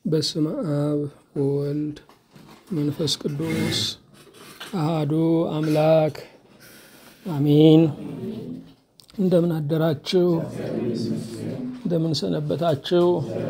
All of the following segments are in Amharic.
በስመ አብ ወወልድ መንፈስ ቅዱስ አሃዱ አምላክ አሚን። እንደምን አደራችሁ? እንደምን ሰነበታችሁ?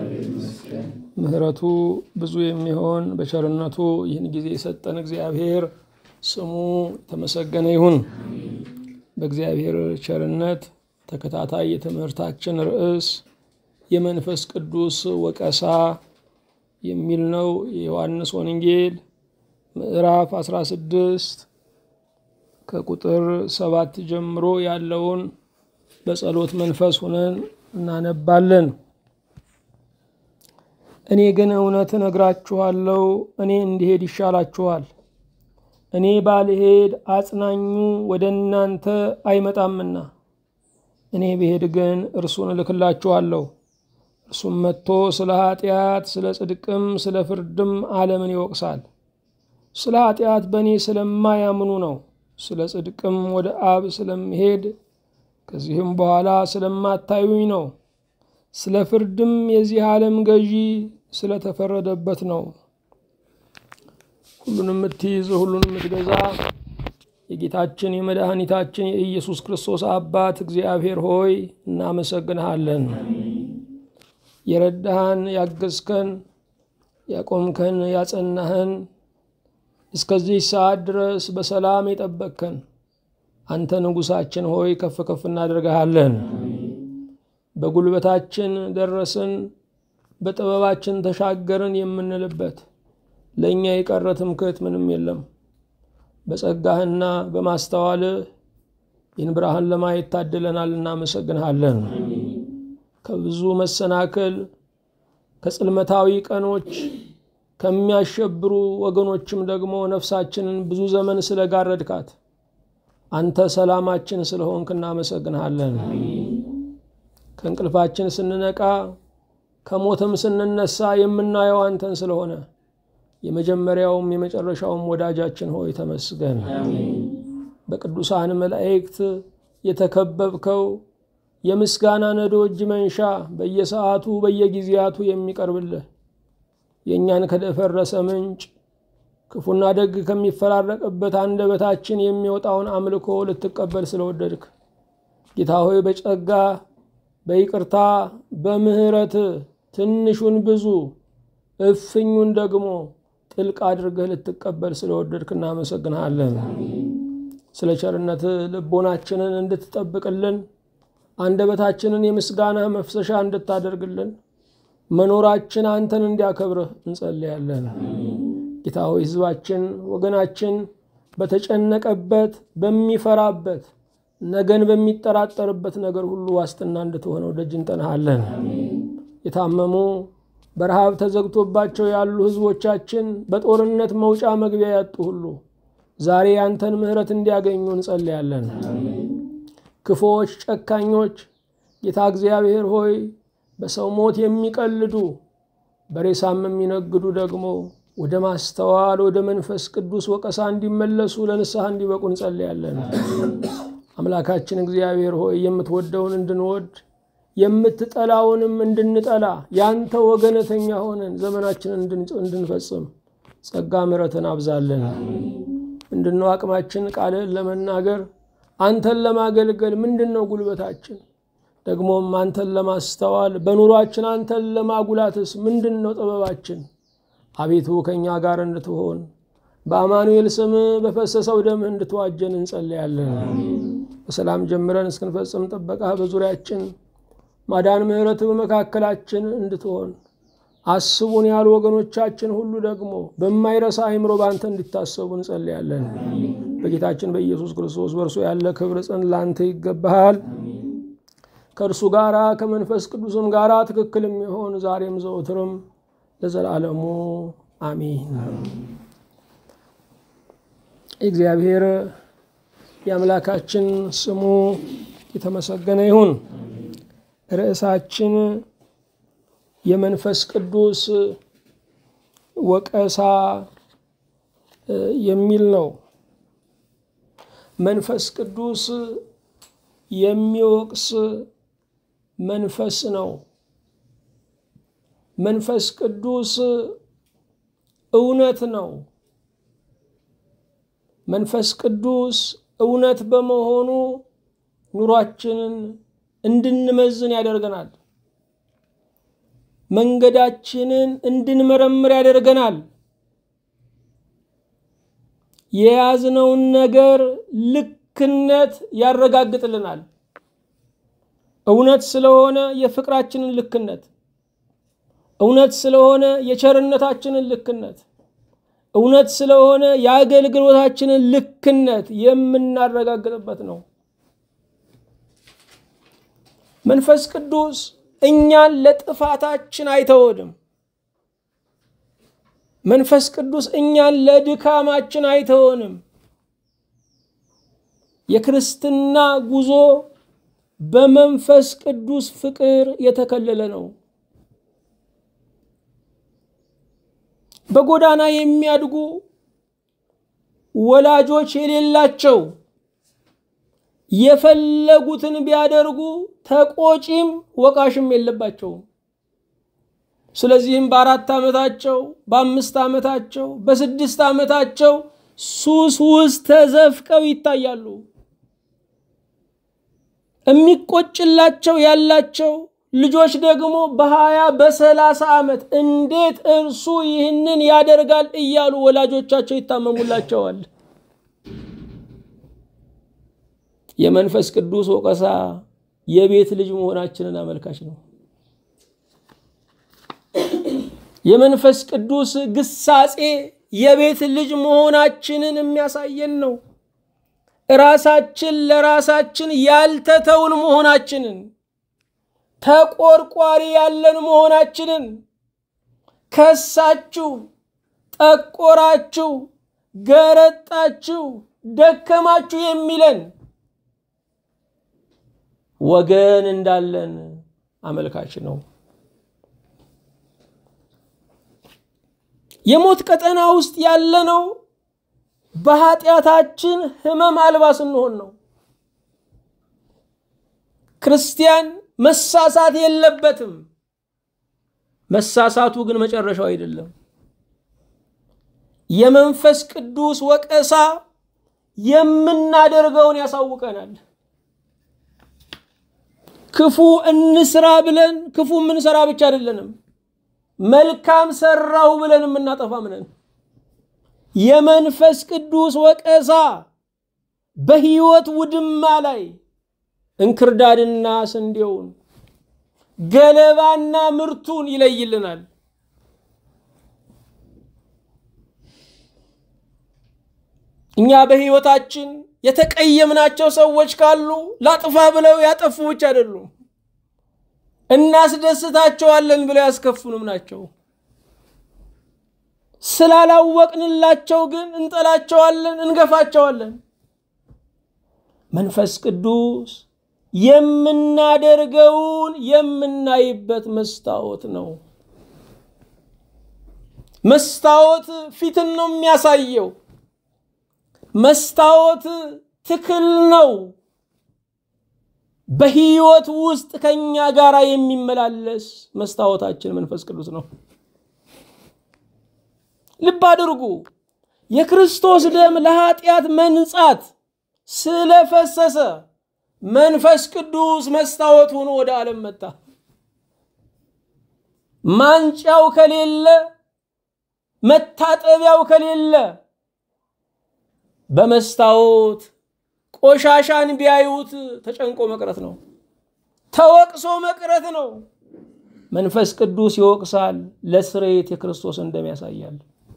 ምሕረቱ ብዙ የሚሆን በቸርነቱ ይህን ጊዜ የሰጠን እግዚአብሔር ስሙ የተመሰገነ ይሁን። በእግዚአብሔር ቸርነት ተከታታይ የትምህርታችን ርዕስ የመንፈስ ቅዱስ ወቀሳ የሚል ነው። የዮሐንስ ወንጌል ምዕራፍ 16 ከቁጥር ሰባት ጀምሮ ያለውን በጸሎት መንፈስ ሁነን እናነባለን። እኔ ግን እውነት እነግራችኋለሁ፣ እኔ እንዲሄድ ይሻላችኋል። እኔ ባልሄድ አጽናኙ ወደ እናንተ አይመጣምና፣ እኔ ብሄድ ግን እርሱን እልክላችኋለሁ። እርሱም መጥቶ ስለ ኃጢአት፣ ስለ ጽድቅም፣ ስለ ፍርድም ዓለምን ይወቅሳል። ስለ ኃጢአት በእኔ ስለማያምኑ ነው። ስለ ጽድቅም ወደ አብ ስለምሄድ ከዚህም በኋላ ስለማታዩኝ ነው። ስለ ፍርድም የዚህ ዓለም ገዢ ስለተፈረደበት ነው። ሁሉን የምትይዝ ሁሉን የምትገዛ የጌታችን የመድኃኒታችን የኢየሱስ ክርስቶስ አባት እግዚአብሔር ሆይ እናመሰግንሃለን። የረዳህን፣ ያገዝከን፣ ያቆምከን፣ ያጸናህን እስከዚህ ሰዓት ድረስ በሰላም የጠበቅከን አንተ ንጉሳችን ሆይ ከፍ ከፍ እናደርግሃለን። በጉልበታችን ደረስን፣ በጥበባችን ተሻገርን የምንልበት ለእኛ የቀረ ትምክህት ምንም የለም። በጸጋህና በማስተዋልህ ይህን ብርሃን ለማየት ታድለናል። እናመሰግንሃለን። ከብዙ መሰናክል ከጽልመታዊ ቀኖች ከሚያሸብሩ ወገኖችም ደግሞ ነፍሳችንን ብዙ ዘመን ስለጋረድካት አንተ ሰላማችን ስለሆንክ እናመሰግንሃለን። ከእንቅልፋችን ስንነቃ ከሞትም ስንነሳ የምናየው አንተን ስለሆነ የመጀመሪያውም የመጨረሻውም ወዳጃችን ሆይ ተመስገን። በቅዱሳን መላእክት የተከበብከው የምስጋና ነዶ እጅ መንሻ በየሰዓቱ በየጊዜያቱ የሚቀርብልህ የእኛን ከደፈረሰ ምንጭ ክፉና ደግ ከሚፈራረቅበት አንደበታችን የሚወጣውን አምልኮ ልትቀበል ስለወደድክ ጌታ ሆይ በጸጋ በይቅርታ በምሕረት ትንሹን ብዙ እፍኙን ደግሞ ጥልቅ አድርገህ ልትቀበል ስለወደድክ እናመሰግንሃለን። ስለ ቸርነት ልቦናችንን እንድትጠብቅልን አንደበታችንን የምስጋና መፍሰሻ እንድታደርግልን መኖራችን አንተን እንዲያከብርህ እንጸልያለን። ጌታ ሆይ ሕዝባችን ወገናችን በተጨነቀበት በሚፈራበት ነገን በሚጠራጠርበት ነገር ሁሉ ዋስትና እንድትሆነው ደጅ እንጠናሃለን። የታመሙ በረሃብ ተዘግቶባቸው ያሉ ሕዝቦቻችን በጦርነት መውጫ መግቢያ ያጡ ሁሉ ዛሬ ያንተን ምሕረት እንዲያገኙ እንጸልያለን። ክፉዎች፣ ጨካኞች ጌታ እግዚአብሔር ሆይ በሰው ሞት የሚቀልዱ በሬሳም የሚነግዱ ደግሞ ወደ ማስተዋል ወደ መንፈስ ቅዱስ ወቀሳ እንዲመለሱ ለንስሐ እንዲበቁ እንጸልያለን። አምላካችን እግዚአብሔር ሆይ የምትወደውን እንድንወድ የምትጠላውንም እንድንጠላ ያንተ ወገነተኛ ሆነን ዘመናችንን እንድንፈጽም ጸጋ ምሕረትን አብዛለን። ምንድነው አቅማችን? ቃልህን ለመናገር አንተን ለማገልገል ምንድን ነው ጉልበታችን? ደግሞም አንተን ለማስተዋል በኑሯችን አንተን ለማጉላትስ ምንድን ነው ጥበባችን? አቤቱ ከእኛ ጋር እንድትሆን በአማኑኤል ስም በፈሰሰው ደምህ እንድትዋጀን እንጸልያለን። በሰላም ጀምረን እስክንፈጽም ጥበቃ በዙሪያችን ማዳን ምሕረት በመካከላችን እንድትሆን አስቡን ያሉ ወገኖቻችን ሁሉ ደግሞ በማይረሳ አእምሮ በአንተ እንዲታሰቡ እንጸልያለን። በጌታችን በኢየሱስ ክርስቶስ በእርሱ ያለ ክብር ጽን ለአንተ ይገባሃል። ከእርሱ ጋራ ከመንፈስ ቅዱስም ጋራ ትክክል የሚሆን ዛሬም ዘወትርም ለዘላለሙ አሚን። እግዚአብሔር የአምላካችን ስሙ የተመሰገነ ይሁን። ርዕሳችን የመንፈስ ቅዱስ ወቀሳ የሚል ነው። መንፈስ ቅዱስ የሚወቅስ መንፈስ ነው። መንፈስ ቅዱስ እውነት ነው። መንፈስ ቅዱስ እውነት በመሆኑ ኑሯችንን እንድንመዝን ያደርገናል። መንገዳችንን እንድንመረምር ያደርገናል። የያዝነውን ነገር ልክነት ያረጋግጥልናል። እውነት ስለሆነ የፍቅራችንን ልክነት፣ እውነት ስለሆነ የቸርነታችንን ልክነት፣ እውነት ስለሆነ የአገልግሎታችንን ልክነት የምናረጋግጥበት ነው። መንፈስ ቅዱስ እኛን ለጥፋታችን አይተወንም። መንፈስ ቅዱስ እኛን ለድካማችን አይተወንም። የክርስትና ጉዞ በመንፈስ ቅዱስ ፍቅር የተከለለ ነው። በጎዳና የሚያድጉ ወላጆች የሌላቸው የፈለጉትን ቢያደርጉ ተቆጪም ወቃሽም የለባቸውም። ስለዚህም በአራት ዓመታቸው፣ በአምስት ዓመታቸው፣ በስድስት ዓመታቸው ሱስ ውስጥ ተዘፍቀው ይታያሉ። የሚቆጭላቸው ያላቸው ልጆች ደግሞ በሀያ በሰላሳ ዓመት እንዴት እርሱ ይህንን ያደርጋል እያሉ ወላጆቻቸው ይታመሙላቸዋል። የመንፈስ ቅዱስ ወቀሳ የቤት ልጅ መሆናችንን አመልካች ነው። የመንፈስ ቅዱስ ግሳጼ የቤት ልጅ መሆናችንን የሚያሳየን ነው። ራሳችን ለራሳችን ያልተተውን መሆናችንን ተቆርቋሪ ያለን መሆናችንን ከሳችሁ፣ ጠቆራችሁ፣ ገረጣችሁ፣ ደከማችሁ የሚለን ወገን እንዳለን አመልካች ነው። የሞት ቀጠና ውስጥ ያለነው በኃጢአታችን ሕመም አልባ ስንሆን ነው። ክርስቲያን መሳሳት የለበትም። መሳሳቱ ግን መጨረሻው አይደለም። የመንፈስ ቅዱስ ወቀሳ የምናደርገውን ያሳውቀናል። ክፉ እንስራ ብለን ክፉ የምንሰራ ብቻ አይደለንም። መልካም ሰራው ብለን የምናጠፋም ነን። የመንፈስ ቅዱስ ወቀሳ በሕይወት ውድማ ላይ እንክርዳድና ስንዴውን ገለባና ምርቱን ይለይልናል። እኛ በሕይወታችን የተቀየምናቸው ሰዎች ካሉ ላጥፋ ብለው ያጠፉ ብቻ አይደሉም፣ እናስደስታቸዋለን ብለው ያስከፉንም ናቸው። ስላላወቅንላቸው ግን እንጠላቸዋለን፣ እንገፋቸዋለን። መንፈስ ቅዱስ የምናደርገውን የምናይበት መስታወት ነው። መስታወት ፊትን ነው የሚያሳየው። መስታወት ትክል ነው። በሕይወት ውስጥ ከኛ ጋር የሚመላለስ መስታወታችን መንፈስ ቅዱስ ነው። ልብ አድርጉ። የክርስቶስ ደም ለኃጢአት መንጻት ስለፈሰሰ መንፈስ ቅዱስ መስታወት ሆኖ ወደ ዓለም መጣ። ማንጫው ከሌለ መታጠቢያው ከሌለ በመስታወት ቆሻሻን ቢያዩት ተጨንቆ መቅረት ነው፣ ተወቅሶ መቅረት ነው። መንፈስ ቅዱስ ይወቅሳል፣ ለስርየት የክርስቶስን ደም ያሳያል።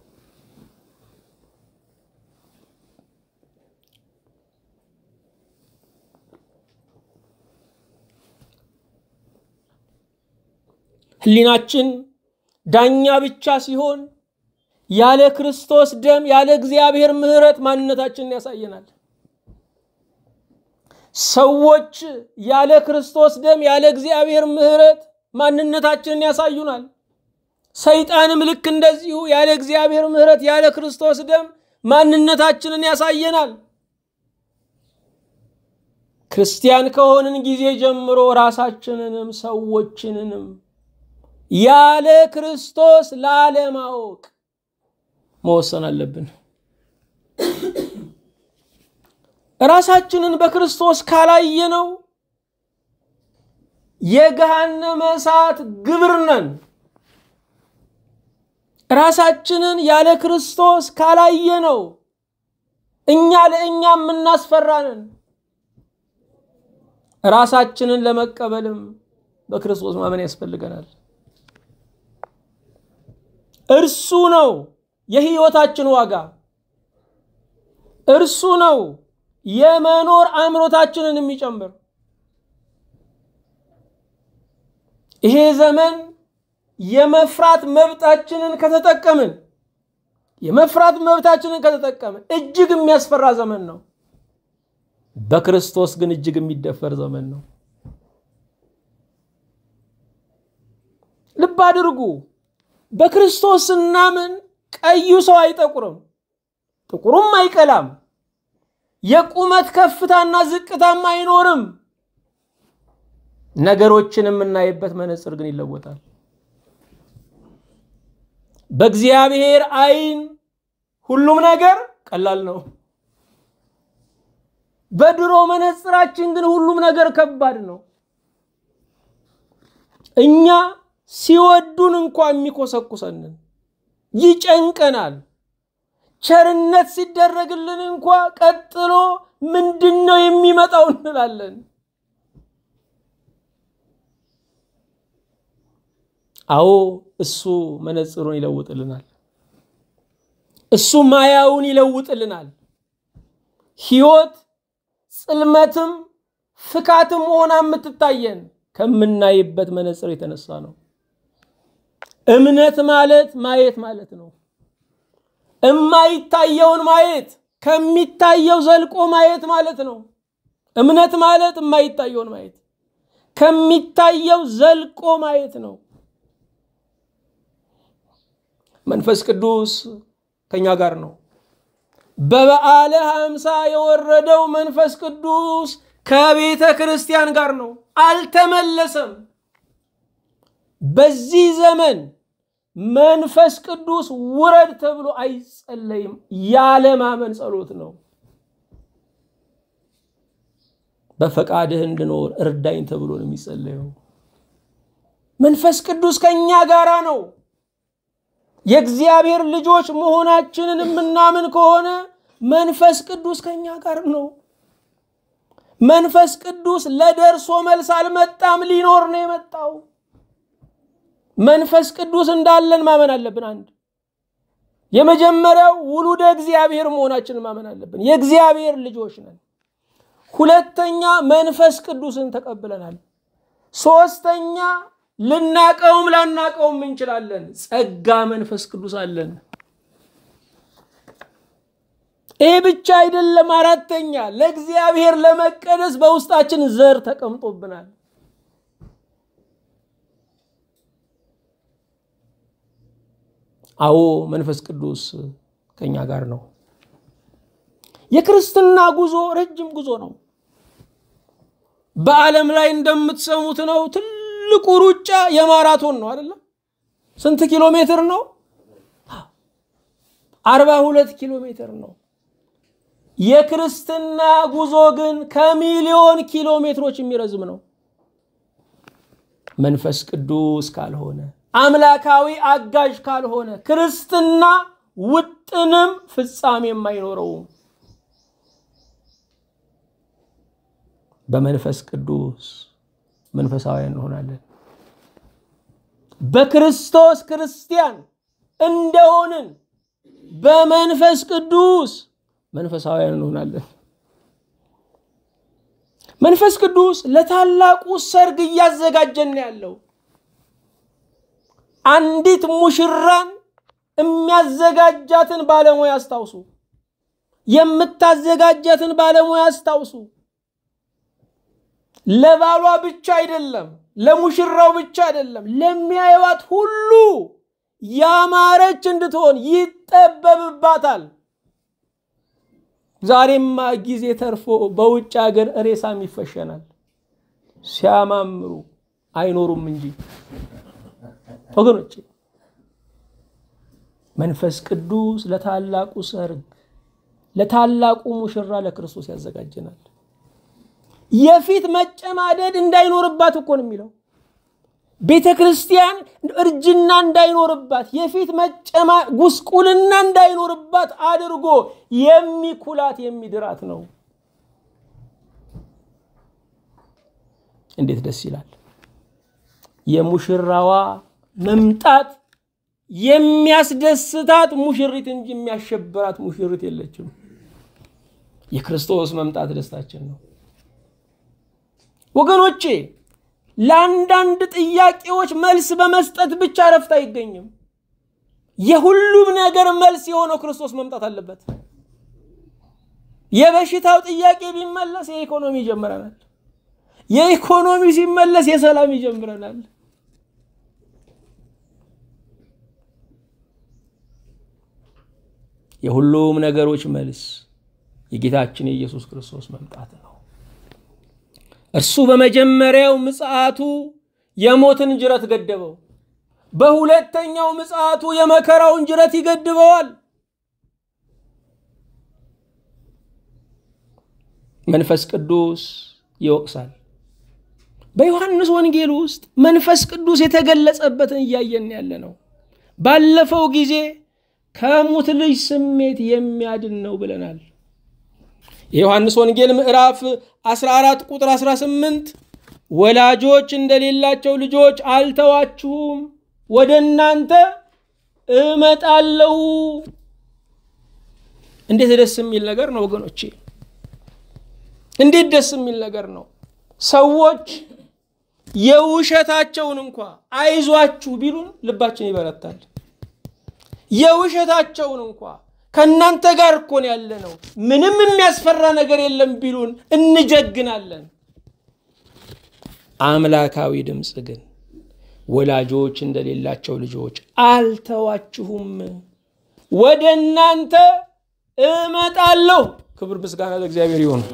ሕሊናችን ዳኛ ብቻ ሲሆን ያለ ክርስቶስ ደም ያለ እግዚአብሔር ምሕረት ማንነታችንን ያሳየናል። ሰዎች ያለ ክርስቶስ ደም ያለ እግዚአብሔር ምሕረት ማንነታችንን ያሳዩናል። ሰይጣንም ልክ እንደዚሁ ያለ እግዚአብሔር ምሕረት ያለ ክርስቶስ ደም ማንነታችንን ያሳየናል። ክርስቲያን ከሆንን ጊዜ ጀምሮ ራሳችንንም ሰዎችንንም ያለ ክርስቶስ ላለማወቅ መወሰን አለብን። ራሳችንን በክርስቶስ ካላየነው የገሃነመ እሳት ግብር ነን። ራሳችንን ያለ ክርስቶስ ካላየነው እኛ ለእኛ የምናስፈራንን ራሳችንን ለመቀበልም በክርስቶስ ማመን ያስፈልገናል። እርሱ ነው የህይወታችን ዋጋ። እርሱ ነው የመኖር አእምሮታችንን የሚጨምር። ይሄ ዘመን የመፍራት መብታችንን ከተጠቀምን የመፍራት መብታችንን ከተጠቀምን እጅግ የሚያስፈራ ዘመን ነው። በክርስቶስ ግን እጅግ የሚደፈር ዘመን ነው። ልብ አድርጉ። በክርስቶስ ስናምን ቀዩ ሰው አይጠቁርም፣ ጥቁሩም አይቀላም፣ የቁመት ከፍታና ዝቅታም አይኖርም። ነገሮችን የምናይበት መነጽር ግን ይለወጣል። በእግዚአብሔር ዓይን ሁሉም ነገር ቀላል ነው። በድሮ መነጽራችን ግን ሁሉም ነገር ከባድ ነው። እኛ ሲወዱን እንኳ የሚኮሰኩሰንን ይጨንቀናል። ቸርነት ሲደረግልን እንኳ ቀጥሎ ምንድን ነው የሚመጣው እንላለን። አዎ እሱ መነጽሩን ይለውጥልናል። እሱ ማያውን ይለውጥልናል። ሕይወት ጽልመትም ፍካትም ሆና የምትታየን ከምናይበት መነጽር የተነሳ ነው። እምነት ማለት ማየት ማለት ነው። እማይታየውን ማየት ከሚታየው ዘልቆ ማየት ማለት ነው። እምነት ማለት የማይታየውን ማየት ከሚታየው ዘልቆ ማየት ነው። መንፈስ ቅዱስ ከኛ ጋር ነው። በበዓለ ሀምሳ የወረደው መንፈስ ቅዱስ ከቤተ ክርስቲያን ጋር ነው፣ አልተመለሰም። በዚህ ዘመን መንፈስ ቅዱስ ውረድ ተብሎ አይጸለይም። ያለማመን ጸሎት ነው። በፈቃድህ እንድኖር እርዳኝ ተብሎ ነው የሚጸለየው። መንፈስ ቅዱስ ከእኛ ጋራ ነው። የእግዚአብሔር ልጆች መሆናችንን የምናምን ከሆነ መንፈስ ቅዱስ ከእኛ ጋር ነው። መንፈስ ቅዱስ ለደርሶ መልስ አልመጣም፣ ሊኖር ነው የመጣው። መንፈስ ቅዱስ እንዳለን ማመን አለብን። አንድ የመጀመሪያው ውሉደ እግዚአብሔር መሆናችንን ማመን አለብን። የእግዚአብሔር ልጆች ነን። ሁለተኛ መንፈስ ቅዱስን ተቀብለናል። ሶስተኛ ልናቀውም ላናቀውም እንችላለን። ጸጋ መንፈስ ቅዱስ አለን። ይህ ብቻ አይደለም። አራተኛ ለእግዚአብሔር ለመቀደስ በውስጣችን ዘር ተቀምጦብናል። አዎ መንፈስ ቅዱስ ከኛ ጋር ነው። የክርስትና ጉዞ ረጅም ጉዞ ነው። በዓለም ላይ እንደምትሰሙት ነው። ትልቁ ሩጫ የማራቶን ነው አይደለም? ስንት ኪሎ ሜትር ነው? አርባ ሁለት ኪሎ ሜትር ነው። የክርስትና ጉዞ ግን ከሚሊዮን ኪሎ ሜትሮች የሚረዝም ነው። መንፈስ ቅዱስ ካልሆነ አምላካዊ አጋዥ ካልሆነ ክርስትና ውጥንም ፍጻሜም አይኖረውም። በመንፈስ ቅዱስ መንፈሳውያን እንሆናለን። በክርስቶስ ክርስቲያን እንደሆንን በመንፈስ ቅዱስ መንፈሳውያን እንሆናለን። መንፈስ ቅዱስ ለታላቁ ሰርግ እያዘጋጀን ያለው አንዲት ሙሽራን የሚያዘጋጃትን ባለሙያ አስታውሱ። የምታዘጋጃትን ባለሙያ አስታውሱ። ለባሏ ብቻ አይደለም፣ ለሙሽራው ብቻ አይደለም፣ ለሚያየዋት ሁሉ ያማረች እንድትሆን ይጠበብባታል። ዛሬማ ጊዜ ተርፎ በውጭ ሀገር ሬሳም ይፈሸናል። ሲያማምሩ አይኖሩም እንጂ ወገኖች መንፈስ ቅዱስ ለታላቁ ሰርግ ለታላቁ ሙሽራ ለክርስቶስ ያዘጋጀናል። የፊት መጨማደድ እንዳይኖርባት እኮ ነው የሚለው ቤተ ክርስቲያን እርጅና እንዳይኖርባት የፊት መጨማ ጉስቁልና እንዳይኖርባት አድርጎ የሚኩላት የሚድራት ነው። እንዴት ደስ ይላል! የሙሽራዋ መምጣት የሚያስደስታት ሙሽሪት እንጂ የሚያሸብራት ሙሽሪት የለችም። የክርስቶስ መምጣት ደስታችን ነው ወገኖቼ። ለአንዳንድ ጥያቄዎች መልስ በመስጠት ብቻ ረፍት አይገኝም። የሁሉም ነገር መልስ የሆነው ክርስቶስ መምጣት አለበት። የበሽታው ጥያቄ ቢመለስ የኢኮኖሚ ይጀምረናል። የኢኮኖሚ ሲመለስ የሰላም ይጀምረናል። የሁሉም ነገሮች መልስ የጌታችን የኢየሱስ ክርስቶስ መምጣት ነው። እርሱ በመጀመሪያው ምጽአቱ የሞትን ጅረት ገደበው። በሁለተኛው ምጽአቱ የመከራውን ጅረት ይገድበዋል። መንፈስ ቅዱስ ይወቅሳል። በዮሐንስ ወንጌል ውስጥ መንፈስ ቅዱስ የተገለጸበትን እያየን ያለ ነው። ባለፈው ጊዜ ከሙት ልጅ ስሜት የሚያድን ነው ብለናል። የዮሐንስ ወንጌል ምዕራፍ 14 ቁጥር 18 ወላጆች እንደሌላቸው ልጆች አልተዋችሁም፣ ወደ እናንተ እመጣለሁ። እንዴት ደስ የሚል ነገር ነው ወገኖቼ! እንዴት ደስ የሚል ነገር ነው። ሰዎች የውሸታቸውን እንኳ አይዟችሁ ቢሉን ልባችን ይበረታል። የውሸታቸውን እንኳ ከእናንተ ጋር እኮ ነው ያለ ነው፣ ምንም የሚያስፈራ ነገር የለም ቢሉን እንጀግናለን። አምላካዊ ድምፅ ግን ወላጆች እንደሌላቸው ልጆች አልተዋችሁም፣ ወደ እናንተ እመጣለሁ። ክብር ምስጋና ለእግዚአብሔር ይሁን።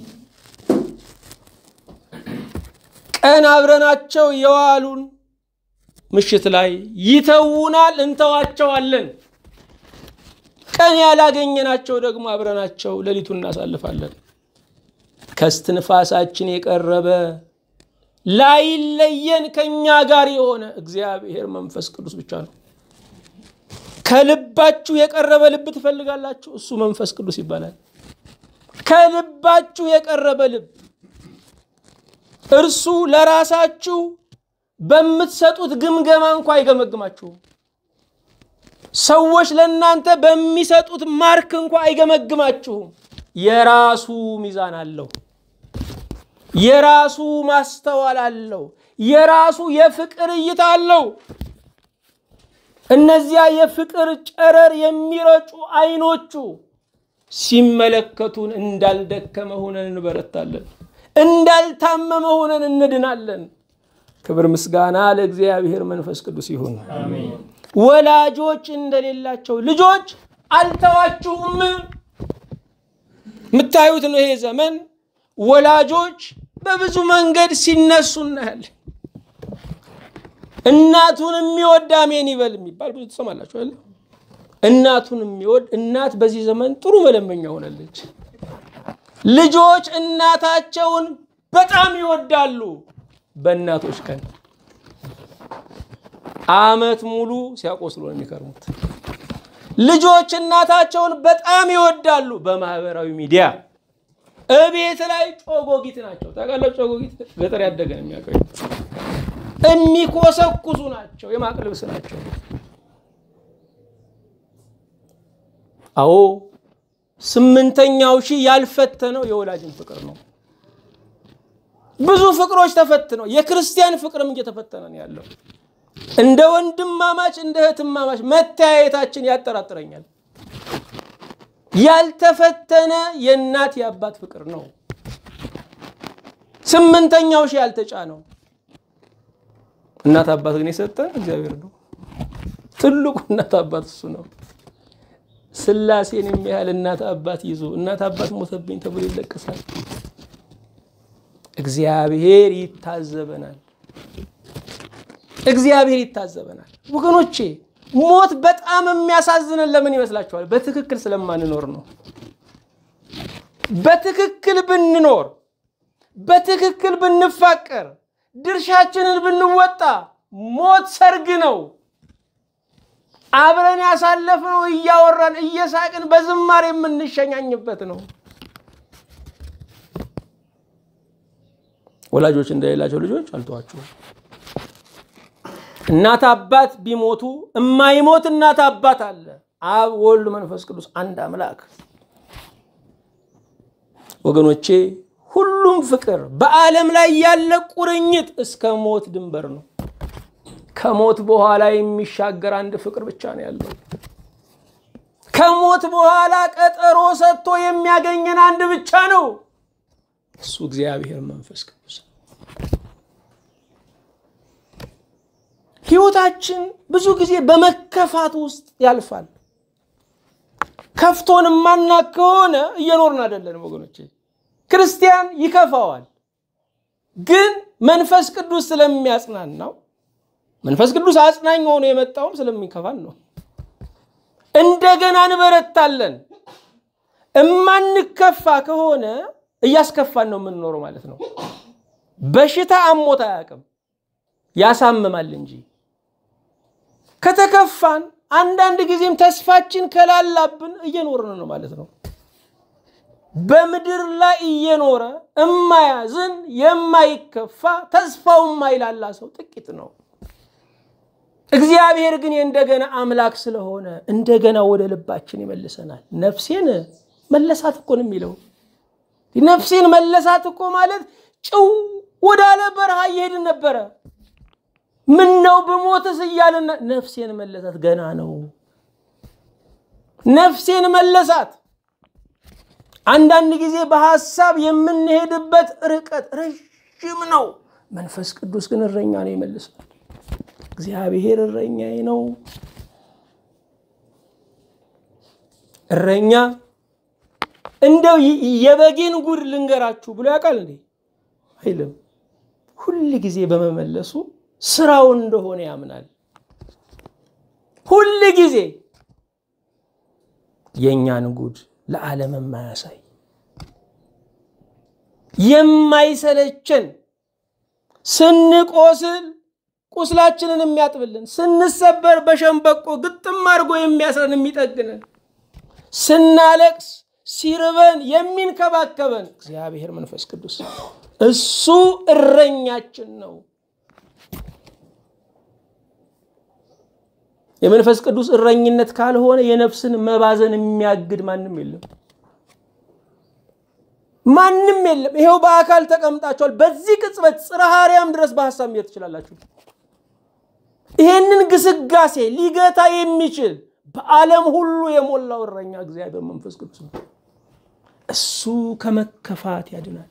ቀን አብረናቸው የዋሉን ምሽት ላይ ይተውናል፣ እንተዋቸዋለን። ቀን ያላገኘናቸው ደግሞ አብረናቸው ሌሊቱን እናሳልፋለን። ከስትንፋሳችን የቀረበ ላይለየን ከእኛ ጋር የሆነ እግዚአብሔር መንፈስ ቅዱስ ብቻ ነው። ከልባችሁ የቀረበ ልብ ትፈልጋላችሁ፣ እሱ መንፈስ ቅዱስ ይባላል። ከልባችሁ የቀረበ ልብ እርሱ ለራሳችሁ በምትሰጡት ግምገማ እንኳ አይገመግማችሁም። ሰዎች ለእናንተ በሚሰጡት ማርክ እንኳ አይገመግማችሁም። የራሱ ሚዛን አለው። የራሱ ማስተዋል አለው። የራሱ የፍቅር እይታ አለው። እነዚያ የፍቅር ጨረር የሚረጩ አይኖቹ ሲመለከቱን እንዳልደከመ ሆነን እንበረታለን፣ እንዳልታመመ ሆነን እንድናለን። ክብር ምስጋና ለእግዚአብሔር መንፈስ ቅዱስ ይሁን። ወላጆች እንደሌላቸው ልጆች አልተዋችሁም። የምታዩት ነው። ይሄ ዘመን ወላጆች በብዙ መንገድ ሲነሱ እናያለን። እናቱን የሚወድ አሜን ይበል የሚባል ብዙ ትሰማላችሁ አይደል? እናቱን የሚወድ እናት በዚህ ዘመን ጥሩ መለመኛ ሆናለች። ልጆች እናታቸውን በጣም ይወዳሉ። በእናቶች ቀን ዓመት ሙሉ ሲያቆስሉ ነው የሚከርሙት። ልጆች እናታቸውን በጣም ይወዳሉ። በማህበራዊ ሚዲያ እቤት ላይ ጮጎጊት ናቸው። ታውቃላችሁ፣ ጮጎጊት ገጠር ያደገ ነው የሚያውቀው። የሚኮሰኩሱ ናቸው። የማቅ ልብስ ናቸው። አዎ ስምንተኛው ሺህ ያልፈተነው የወላጅን ፍቅር ነው። ብዙ ፍቅሮች ተፈትነው የክርስቲያን ፍቅርም እየተፈተነ ነው ያለው። እንደ ወንድማማች እንደ እህትማማች መተያየታችን ያጠራጥረኛል። ያልተፈተነ የእናት የአባት ፍቅር ነው። ስምንተኛው ሺህ ያልተጫነው እናት አባት ግን የሰጠን እግዚአብሔር ነው። ትልቁ እናት አባት እሱ ነው። ስላሴን የሚያህል እናት አባት ይዞ እናት አባት ሞተብኝ ተብሎ ይለቀሳል። እግዚአብሔር ይታዘበናል። እግዚአብሔር ይታዘበናል። ወገኖቼ ሞት በጣም የሚያሳዝነን ለምን ይመስላችኋል? በትክክል ስለማንኖር ነው። በትክክል ብንኖር፣ በትክክል ብንፋቀር፣ ድርሻችንን ብንወጣ ሞት ሰርግ ነው። አብረን ያሳለፍነው እያወራን እየሳቅን በዝማሬ የምንሸኛኝበት ነው። ወላጆች እንደሌላቸው ልጆች አልተዋችሁም። እናት አባት ቢሞቱ እማይሞት እናት አባት አለ። አብ ወልድ መንፈስ ቅዱስ አንድ አምላክ። ወገኖቼ ሁሉም ፍቅር በዓለም ላይ ያለ ቁርኝት እስከ ሞት ድንበር ነው። ከሞት በኋላ የሚሻገር አንድ ፍቅር ብቻ ነው ያለው። ከሞት በኋላ ቀጠሮ ሰጥቶ የሚያገኘን አንድ ብቻ ነው። እሱ እግዚአብሔር መንፈስ ቅዱስ ነው። ህይወታችን ብዙ ጊዜ በመከፋት ውስጥ ያልፋል። ከፍቶን ማናቅ ከሆነ እየኖርን አይደለንም ወገኖቼ። ክርስቲያን ይከፋዋል፣ ግን መንፈስ ቅዱስ ስለሚያጽናናው መንፈስ ቅዱስ አጽናኝ ሆኖ የመጣውም ስለሚከፋን ነው። እንደገና እንበረታለን። እማንከፋ ከሆነ እያስከፋን ነው የምንኖረው ማለት ነው። በሽታ አሞት አያውቅም፣ ያሳምማል እንጂ። ከተከፋን አንዳንድ ጊዜም ተስፋችን ከላላብን እየኖርን ነው ማለት ነው። በምድር ላይ እየኖረ እማያዝን የማይከፋ ተስፋው የማይላላ ሰው ጥቂት ነው። እግዚአብሔር ግን የእንደገና አምላክ ስለሆነ እንደገና ወደ ልባችን ይመልሰናል። ነፍሴን መለሳት እኮ ነው የሚለው። ነፍሴን መለሳት እኮ ማለት ጭው ወዳለ በረሃ እየሄድን ነበረ። ምን ነው ብሞትስ እያልን ነፍሴን መለሳት። ገና ነው። ነፍሴን መለሳት። አንዳንድ ጊዜ በሐሳብ የምንሄድበት ርቀት ረዥም ነው። መንፈስ ቅዱስ ግን እረኛ ነው ይመልሳል። እግዚአብሔር እረኛዬ ነው። እረኛ እንደው የበጌን ጉድ ልንገራችሁ ብሎ ያውቃል እንዴ? አይልም። ሁል ጊዜ በመመለሱ ስራው እንደሆነ ያምናል። ሁል ጊዜ የእኛን ጉድ ለዓለም የማያሳይ የማይሰለቸን ስንቆስል ቁስላችንን የሚያጥብልን ስንሰበር በሸንበቆ ግጥም አድርጎ የሚያስረን የሚጠግንን ስናለቅስ ሲርበን የሚንከባከበን እግዚአብሔር መንፈስ ቅዱስ እሱ እረኛችን ነው። የመንፈስ ቅዱስ እረኝነት ካልሆነ የነፍስን መባዘን የሚያግድ ማንም የለም፣ ማንም የለም። ይሄው በአካል ተቀምጣችኋል። በዚህ ቅጽበት ጽርሐ አርያም ድረስ በሀሳብ መሄድ ትችላላችሁ። ይሄንን ግስጋሴ ሊገታ የሚችል በዓለም ሁሉ የሞላው እረኛ እግዚአብሔር መንፈስ ቅዱስ ነው። እሱ ከመከፋት ያድናል።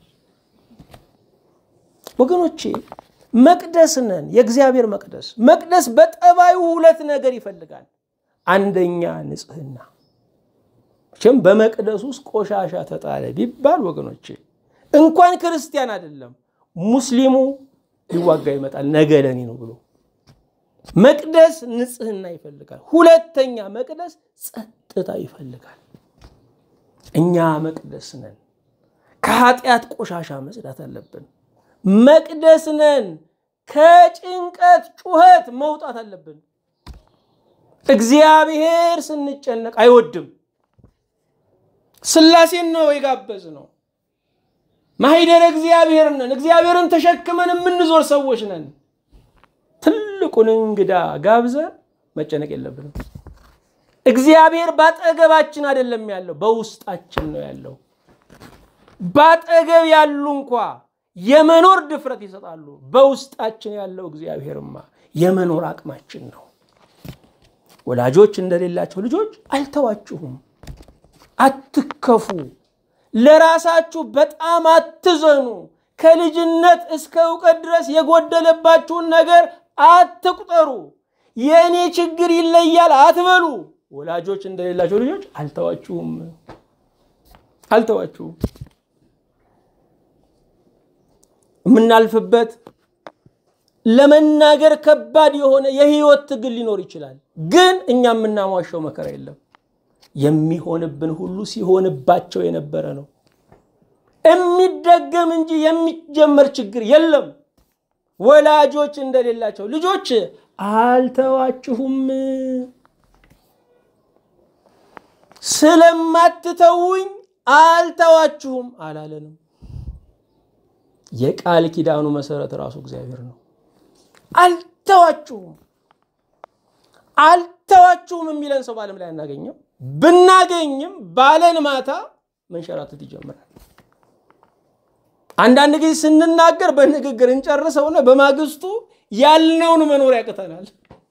ወገኖቼ መቅደስ ነን፣ የእግዚአብሔር መቅደስ። መቅደስ በጠባዩ ሁለት ነገር ይፈልጋል። አንደኛ ንጽህና። መቼም በመቅደስ ውስጥ ቆሻሻ ተጣለ ቢባል ወገኖቼ እንኳን ክርስቲያን አይደለም ሙስሊሙ ሊዋጋ ይመጣል ነገ ለኔ ነው ብሎ መቅደስ ንጽህና ይፈልጋል። ሁለተኛ መቅደስ ጸጥታ ይፈልጋል። እኛ መቅደስ ነን። ከኃጢአት ቆሻሻ መጽዳት አለብን። መቅደስ ነን። ከጭንቀት ጩኸት መውጣት አለብን። እግዚአብሔር ስንጨነቅ አይወድም። ስላሴን ነው የጋበዝ ነው። ማሂደር እግዚአብሔር ነን። እግዚአብሔርን ተሸክመን የምንዞር ሰዎች ነን። ትልቁን እንግዳ ጋብዘን መጨነቅ የለብንም። እግዚአብሔር ባጠገባችን አይደለም ያለው፣ በውስጣችን ነው ያለው። ባጠገብ ያሉ እንኳ የመኖር ድፍረት ይሰጣሉ። በውስጣችን ያለው እግዚአብሔርማ የመኖር አቅማችን ነው። ወላጆች እንደሌላቸው ልጆች አልተዋችሁም። አትከፉ። ለራሳችሁ በጣም አትዘኑ። ከልጅነት እስከ እውቀት ድረስ የጎደለባችሁን ነገር አትቁጠሩ። የእኔ ችግር ይለያል አትበሉ። ወላጆች እንደሌላቸው ልጆች አልተዋችሁም አልተዋችሁም። የምናልፍበት ለመናገር ከባድ የሆነ የህይወት ትግል ሊኖር ይችላል። ግን እኛ የምናሟሸው መከራ የለም። የሚሆንብን ሁሉ ሲሆንባቸው የነበረ ነው። የሚደገም እንጂ የሚጀመር ችግር የለም። ወላጆች እንደሌላቸው ልጆች አልተዋችሁም፣ ስለማትተውኝ አልተዋችሁም አላለንም። የቃል ኪዳኑ መሰረት ራሱ እግዚአብሔር ነው። አልተዋችሁም አልተዋችሁም የሚለን ሰው በዓለም ላይ አናገኘው። ብናገኝም ባለን ማታ መንሸራተት ይጀምራል። አንዳንድ ጊዜ ስንናገር በንግግር እንጨርሰውና በማግስቱ ያልነውን መኖር ያቅተናል።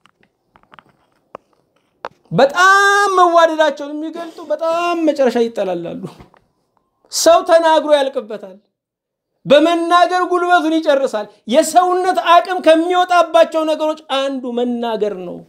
በጣም መዋደዳቸውን የሚገልጡ በጣም መጨረሻ ይጠላላሉ። ሰው ተናግሮ ያልቅበታል። በመናገር ጉልበቱን ይጨርሳል። የሰውነት አቅም ከሚወጣባቸው ነገሮች አንዱ መናገር ነው።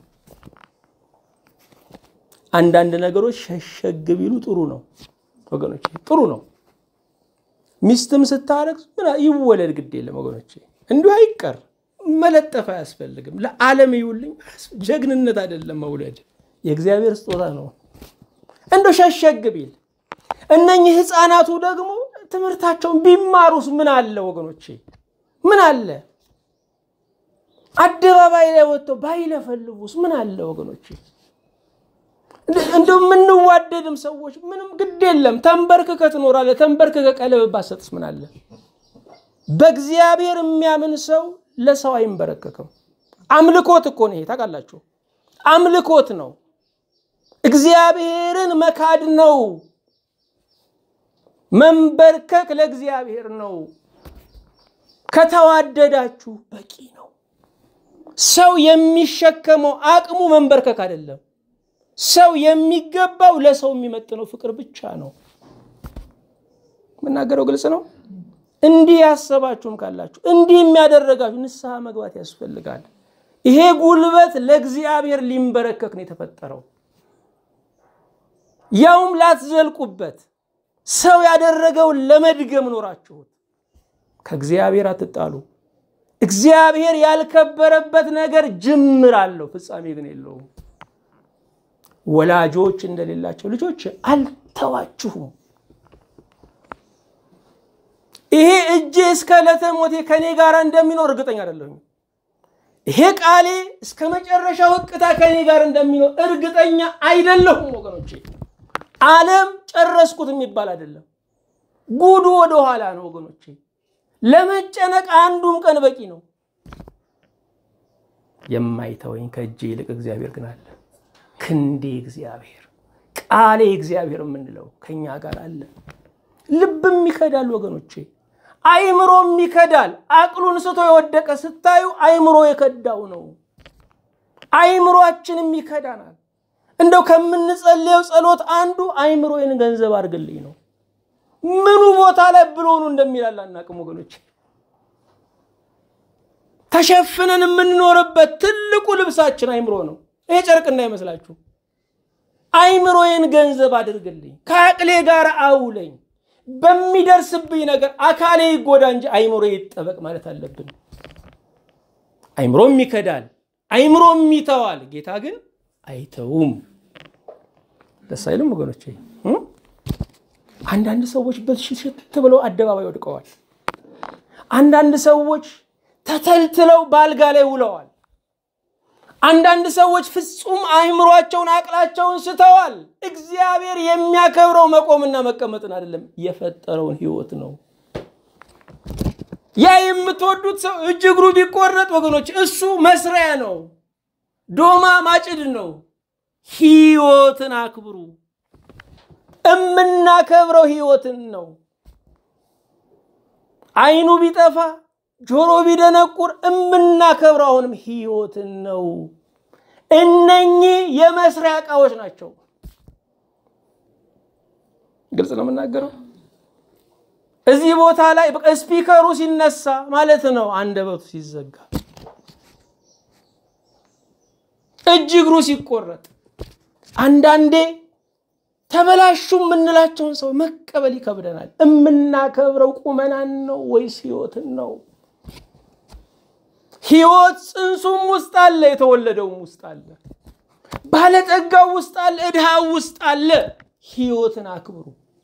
አንዳንድ ነገሮች ሸሸግ ቢሉ ጥሩ ነው ወገኖች፣ ጥሩ ነው። ሚስትም ስታረግ ይወለድ ግድ የለም ወገኖች፣ እንዲሁ አይቀር መለጠፍ አያስፈልግም። ለዓለም ይውልኝ ጀግንነት አይደለም መውለድ፣ የእግዚአብሔር ስጦታ ነው። እንደው ሸሸግ ቢል እነኚህ ህፃናቱ ደግሞ ትምህርታቸውን ቢማሩስ ምን አለ ወገኖቼ? ምን አለ? አደባባይ ላይ ወጥተው ባይለፈልፉስ ምን አለ ወገኖቼ? እንደው የምንዋደድም ሰዎች ምንም ግድ የለም። ተንበርክከ ትኖራለህ። ተንበርክከ ቀለበት ባሰጥስ ምን አለ? በእግዚአብሔር የሚያምን ሰው ለሰው አይንበረከክም። አምልኮት እኮ ነው ይሄ ታውቃላችሁ። አምልኮት ነው። እግዚአብሔርን መካድ ነው። መንበርከክ ለእግዚአብሔር ነው። ከተዋደዳችሁ በቂ ነው። ሰው የሚሸከመው አቅሙ መንበርከክ አይደለም። ሰው የሚገባው ለሰው የሚመጥነው ፍቅር ብቻ ነው። የምናገረው ግልጽ ነው። እንዲህ ያሰባችሁም ካላችሁ እንዲህ የሚያደረጋችሁ ንስሐ መግባት ያስፈልጋል። ይሄ ጉልበት ለእግዚአብሔር ሊንበረከክ ነው የተፈጠረው፣ ያውም ላትዘልቁበት ሰው ያደረገውን ለመድገም ኖራችሁት። ከእግዚአብሔር አትጣሉ። እግዚአብሔር ያልከበረበት ነገር ጅምር አለው፣ ፍጻሜ ግን የለውም። ወላጆች እንደሌላቸው ልጆች አልተዋችሁም። ይሄ እጄ እስከ ዕለተ ሞቴ ከኔ ጋር እንደሚኖር እርግጠኛ አይደለሁም። ይሄ ቃሌ እስከ መጨረሻው ሕቅታ ከኔ ጋር እንደሚኖር እርግጠኛ አይደለሁም ወገኖቼ። ዓለም ጨረስኩት የሚባል አይደለም። ጉዱ ወደ ኋላ ነው ወገኖቼ። ለመጨነቅ አንዱም ቀን በቂ ነው። የማይተወኝ ከእጄ ይልቅ እግዚአብሔር ግን አለ። ክንዴ እግዚአብሔር፣ ቃሌ እግዚአብሔር የምንለው ከኛ ጋር አለ። ልብም ይከዳል ወገኖቼ፣ አይምሮም ይከዳል። አቅሉን ስቶ የወደቀ ስታዩ አይምሮ የከዳው ነው። አይምሮአችንም ይከዳናል። እንደው ከምንጸልየው ጸሎት አንዱ አይምሮዬን ገንዘብ አድርግልኝ ነው። ምኑ ቦታ ላይ ብሎኑ እንደሚላል አናቅም ወገኖች። ተሸፍነን የምንኖርበት ትልቁ ልብሳችን አይምሮ ነው። ይሄ ጨርቅ እንዳይመስላችሁ። አይምሮዬን ገንዘብ አድርግልኝ፣ ከአቅሌ ጋር አውለኝ፣ በሚደርስብኝ ነገር አካሌ ይጎዳ እንጂ አይምሮ ይጠበቅ ማለት አለብን። አይምሮም ይከዳል፣ አይምሮም ይተዋል። ጌታ ግን አይተውም። ደስ አይልም ወገኖቼ? አንዳንድ ሰዎች በሽት ብለው አደባባይ ወድቀዋል። አንዳንድ ሰዎች ተተልትለው በአልጋ ላይ ውለዋል። አንዳንድ ሰዎች ፍጹም አእምሯቸውን አቅላቸውን ስተዋል። እግዚአብሔር የሚያከብረው መቆምና መቀመጥን አይደለም የፈጠረውን ሕይወት ነው። ያ የምትወዱት ሰው እጅ እግሩ ቢቆረጥ ወገኖች እሱ መስሪያ ነው፣ ዶማ ማጭድ ነው። ሕይወትን አክብሩ። እምናከብረው ሕይወትን ነው። አይኑ ቢጠፋ ጆሮ ቢደነቁር እምናከብረው አሁንም ሕይወትን ነው። እነኚህ የመስሪያ ዕቃዎች ናቸው። ግልጽ ነው የምናገረው። እዚህ ቦታ ላይ ስፒከሩ ሲነሳ ማለት ነው አንደበቱ ሲዘጋ፣ እጅ እግሩ ሲቆረጥ፣ አንዳንዴ ተበላሹ የምንላቸውን ሰው መቀበል ይከብደናል። እምናከብረው ቁመናን ነው ወይስ ሕይወትን ነው? ሕይወት ጽንሱም ውስጥ አለ፣ የተወለደውም ውስጥ አለ፣ ባለጠጋው ውስጥ አለ፣ እድሃው ውስጥ አለ። ሕይወትን አክብሩ።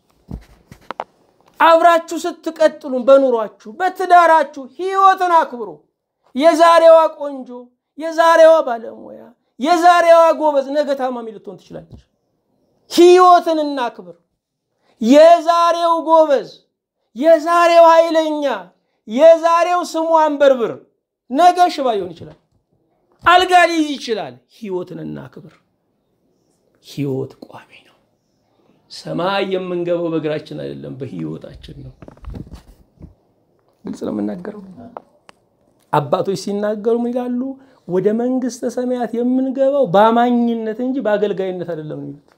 አብራችሁ ስትቀጥሉ በኑሯችሁ በትዳራችሁ ሕይወትን አክብሩ። የዛሬዋ ቆንጆ፣ የዛሬዋ ባለሙያ፣ የዛሬዋ ጎበዝ ነገ ታማሚ ልትሆን ትችላለች። ሕይወትን እናክብር። የዛሬው ጎበዝ፣ የዛሬው ኃይለኛ፣ የዛሬው ስሙ አንበርብር ነገ ሽባ ሊሆን ይችላል። አልጋ ሊይዝ ይችላል። ሕይወትን እናክብር። ሕይወት ቋሚ ነው። ሰማይ የምንገባው በእግራችን አይደለም፣ በሕይወታችን ነው። ግልጽ ነው የምናገረው። አባቶች ሲናገሩ ምን ይላሉ? ወደ መንግስተ ሰማያት የምንገባው በአማኝነት እንጂ በአገልጋይነት አይደለም ነው የሚሉት።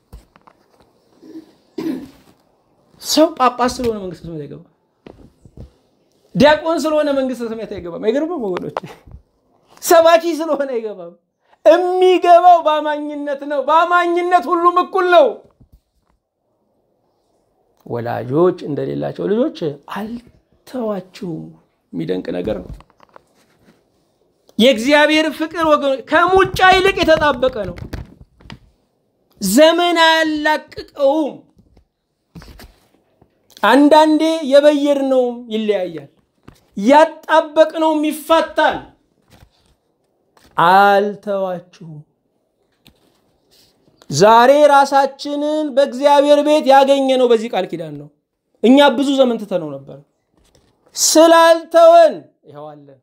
ሰው ጳጳስ ስለሆነ መንግስተ ሰማያት አይገባም። ዲያቆን ስለሆነ መንግስተ ሰማያት አይገባም። አይገርምም ወገኖች? ሰባኪ ስለሆነ አይገባም። የሚገባው በአማኝነት ነው። በአማኝነት ሁሉም እኩል ነው። ወላጆች እንደሌላቸው ልጆች አልተዋችሁም። የሚደንቅ ነገር ነው። የእግዚአብሔር ፍቅር ወገኖች ከሙጫ ይልቅ የተጣበቀ ነው። ዘመን አያላቅቀውም። አንዳንዴ የበየድነውም ይለያያል፣ ያጣበቅነውም ይፋታል። አልተዋችሁም። ዛሬ ራሳችንን በእግዚአብሔር ቤት ያገኘነው በዚህ ቃል ኪዳን ነው። እኛ ብዙ ዘመን ትተነው ነበር። ስላልተወን ይኸዋለን።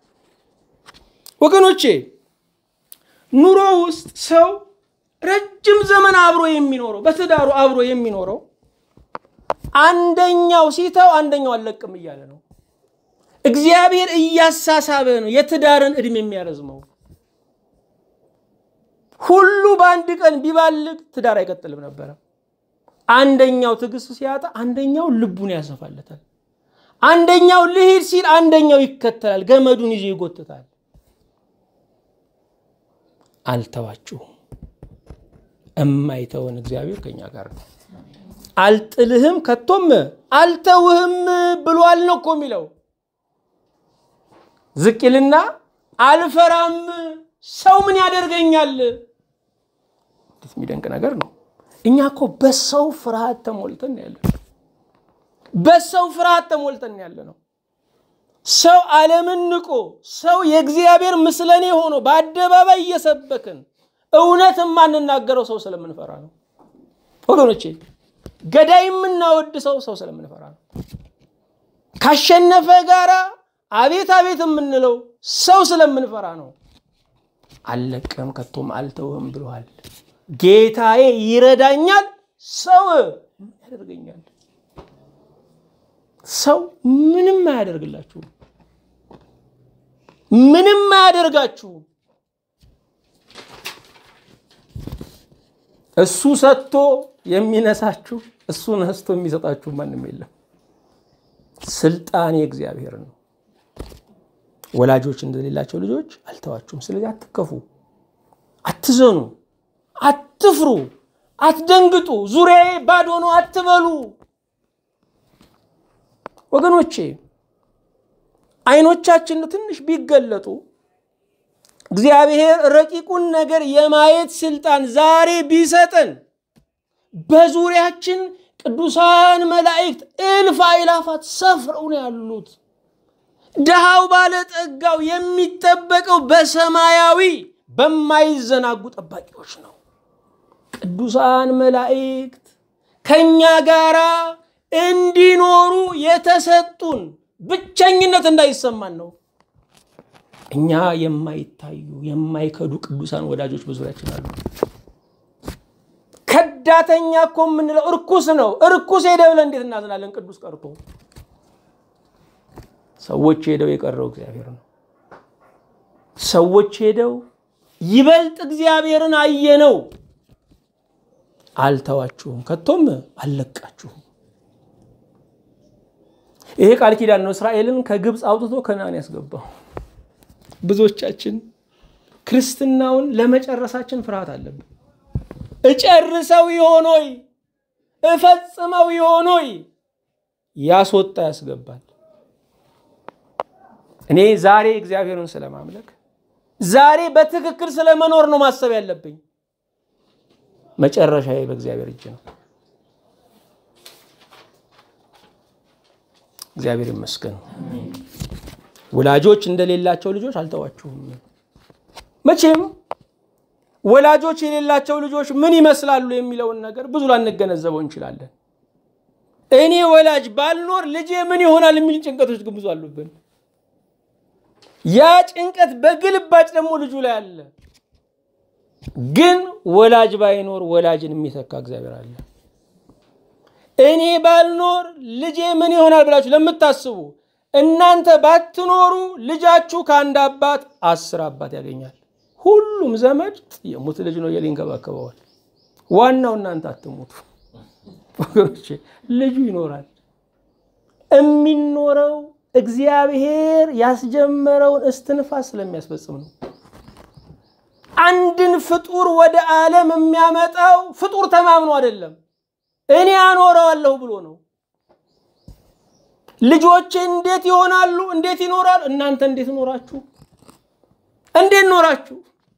ወገኖቼ ኑሮ ውስጥ ሰው ረጅም ዘመን አብሮ የሚኖረው በትዳሩ አብሮ የሚኖረው አንደኛው ሲተው አንደኛው አልለቅም እያለ ነው። እግዚአብሔር እያሳሳበ ነው የትዳርን ዕድሜ የሚያረዝመው። ሁሉ በአንድ ቀን ቢባልግ ትዳር አይቀጥልም ነበረ። አንደኛው ትዕግስት ሲያጣ አንደኛው ልቡን ያሰፋለታል። አንደኛው ልሂድ ሲል አንደኛው ይከተላል፣ ገመዱን ይዞ ይጎትታል። አልተዋችሁም። እማይተወን እግዚአብሔር ከኛ ጋር ነው። አልጥልህም ከቶም አልተውህም ብሏል ነው እኮ የሚለው። ዝቅ ይልና አልፈራም፣ ሰው ምን ያደርገኛል? እንዴት የሚደንቅ ነገር ነው። እኛ እኮ በሰው ፍርሃት ተሞልተን ያለ በሰው ፍርሃት ተሞልተን ያለ ነው። ሰው ዓለምን ንቆ ሰው የእግዚአብሔር ምስለኔ ሆኖ በአደባባይ እየሰበክን እውነት የማንናገረው ሰው ስለምንፈራ ነው ወገኖቼ። ገዳይ የምናወድ ሰው ሰው ስለምንፈራ ነው። ካሸነፈ ጋራ አቤት አቤት የምንለው ሰው ስለምንፈራ ነው። አልለቅም ከቶም አልተውህም ብለዋል። ጌታዬ ይረዳኛል፣ ሰው ምን ያደርገኛል? ሰው ምንም አያደርግላችሁም፣ ምንም አያደርጋችሁም። እሱ ሰጥቶ የሚነሳችሁ እሱ ነስቶ የሚሰጣችሁ ማንም የለም። ስልጣን የእግዚአብሔር ነው። ወላጆች እንደሌላቸው ልጆች አልተዋችሁም። ስለዚህ አትከፉ፣ አትዘኑ፣ አትፍሩ፣ አትደንግጡ፣ ዙሪያዬ ባዶ ነው አትበሉ። ወገኖቼ አይኖቻችን ትንሽ ቢገለጡ እግዚአብሔር ረቂቁን ነገር የማየት ስልጣን ዛሬ ቢሰጠን በዙሪያችን ቅዱሳን መላእክት እልፍ አእላፋት ሰፍረው ነው ያሉት። ድሃው ባለጠጋው የሚጠበቀው በሰማያዊ በማይዘናጉ ጠባቂዎች ነው። ቅዱሳን መላእክት ከእኛ ጋራ እንዲኖሩ የተሰጡን ብቸኝነት እንዳይሰማን ነው። እኛ የማይታዩ የማይከዱ ቅዱሳን ወዳጆች በዙሪያችን አሉ። ከዳተኛ እኮ የምንለው እርኩስ ነው። እርኩስ ሄደ ብለን እንዴት እናዝናለን? ቅዱስ ቀርቶ ሰዎች ሄደው የቀረው እግዚአብሔር ነው። ሰዎች ሄደው ይበልጥ እግዚአብሔርን አየነው። አልተዋችሁም፣ ከቶም አልለቃችሁም። ይሄ ቃል ኪዳን ነው እስራኤልን ከግብፅ አውጥቶ ከነዓን ያስገባው። ብዙዎቻችን ክርስትናውን ለመጨረሳችን ፍርሃት አለብን። እጨርሰው ይሆን ሆይ እፈጽመው ይሆን ሆይ ያስወጣ ያስገባል። እኔ ዛሬ እግዚአብሔርን ስለማምለክ ዛሬ በትክክል ስለመኖር ነው ማሰብ ያለብኝ። መጨረሻዬ በእግዚአብሔር እጅ ነው። እግዚአብሔር ይመስገን። ወላጆች እንደሌላቸው ልጆች አልተዋችሁም። መቼም ወላጆች የሌላቸው ልጆች ምን ይመስላሉ የሚለውን ነገር ብዙ ላንገነዘበው እንችላለን። እኔ ወላጅ ባልኖር ልጄ ምን ይሆናል የሚል ጭንቀቶች ግን ብዙ አሉብን። ያ ጭንቀት በግልባጭ ደግሞ ልጁ ላይ አለ። ግን ወላጅ ባይኖር ወላጅን የሚተካ እግዚአብሔር አለ። እኔ ባልኖር ልጄ ምን ይሆናል ብላችሁ ለምታስቡ እናንተ ባትኖሩ ልጃችሁ ከአንድ አባት አስር አባት ያገኛል። ሁሉም ዘመድ የሙት ልጅ ነው እያለ ይንከባከበዋል። ዋናው እናንተ አትሙቱ ወገኖቼ። ልጁ ይኖራል። የሚኖረው እግዚአብሔር ያስጀመረውን እስትንፋስ ስለሚያስፈጽም ነው። አንድን ፍጡር ወደ ዓለም የሚያመጣው ፍጡር ተማምኖ አይደለም፣ እኔ አኖረዋለሁ ብሎ ነው። ልጆቼ እንዴት ይሆናሉ? እንዴት ይኖራሉ? እናንተ እንዴት ኖራችሁ? እንዴት ኖራችሁ?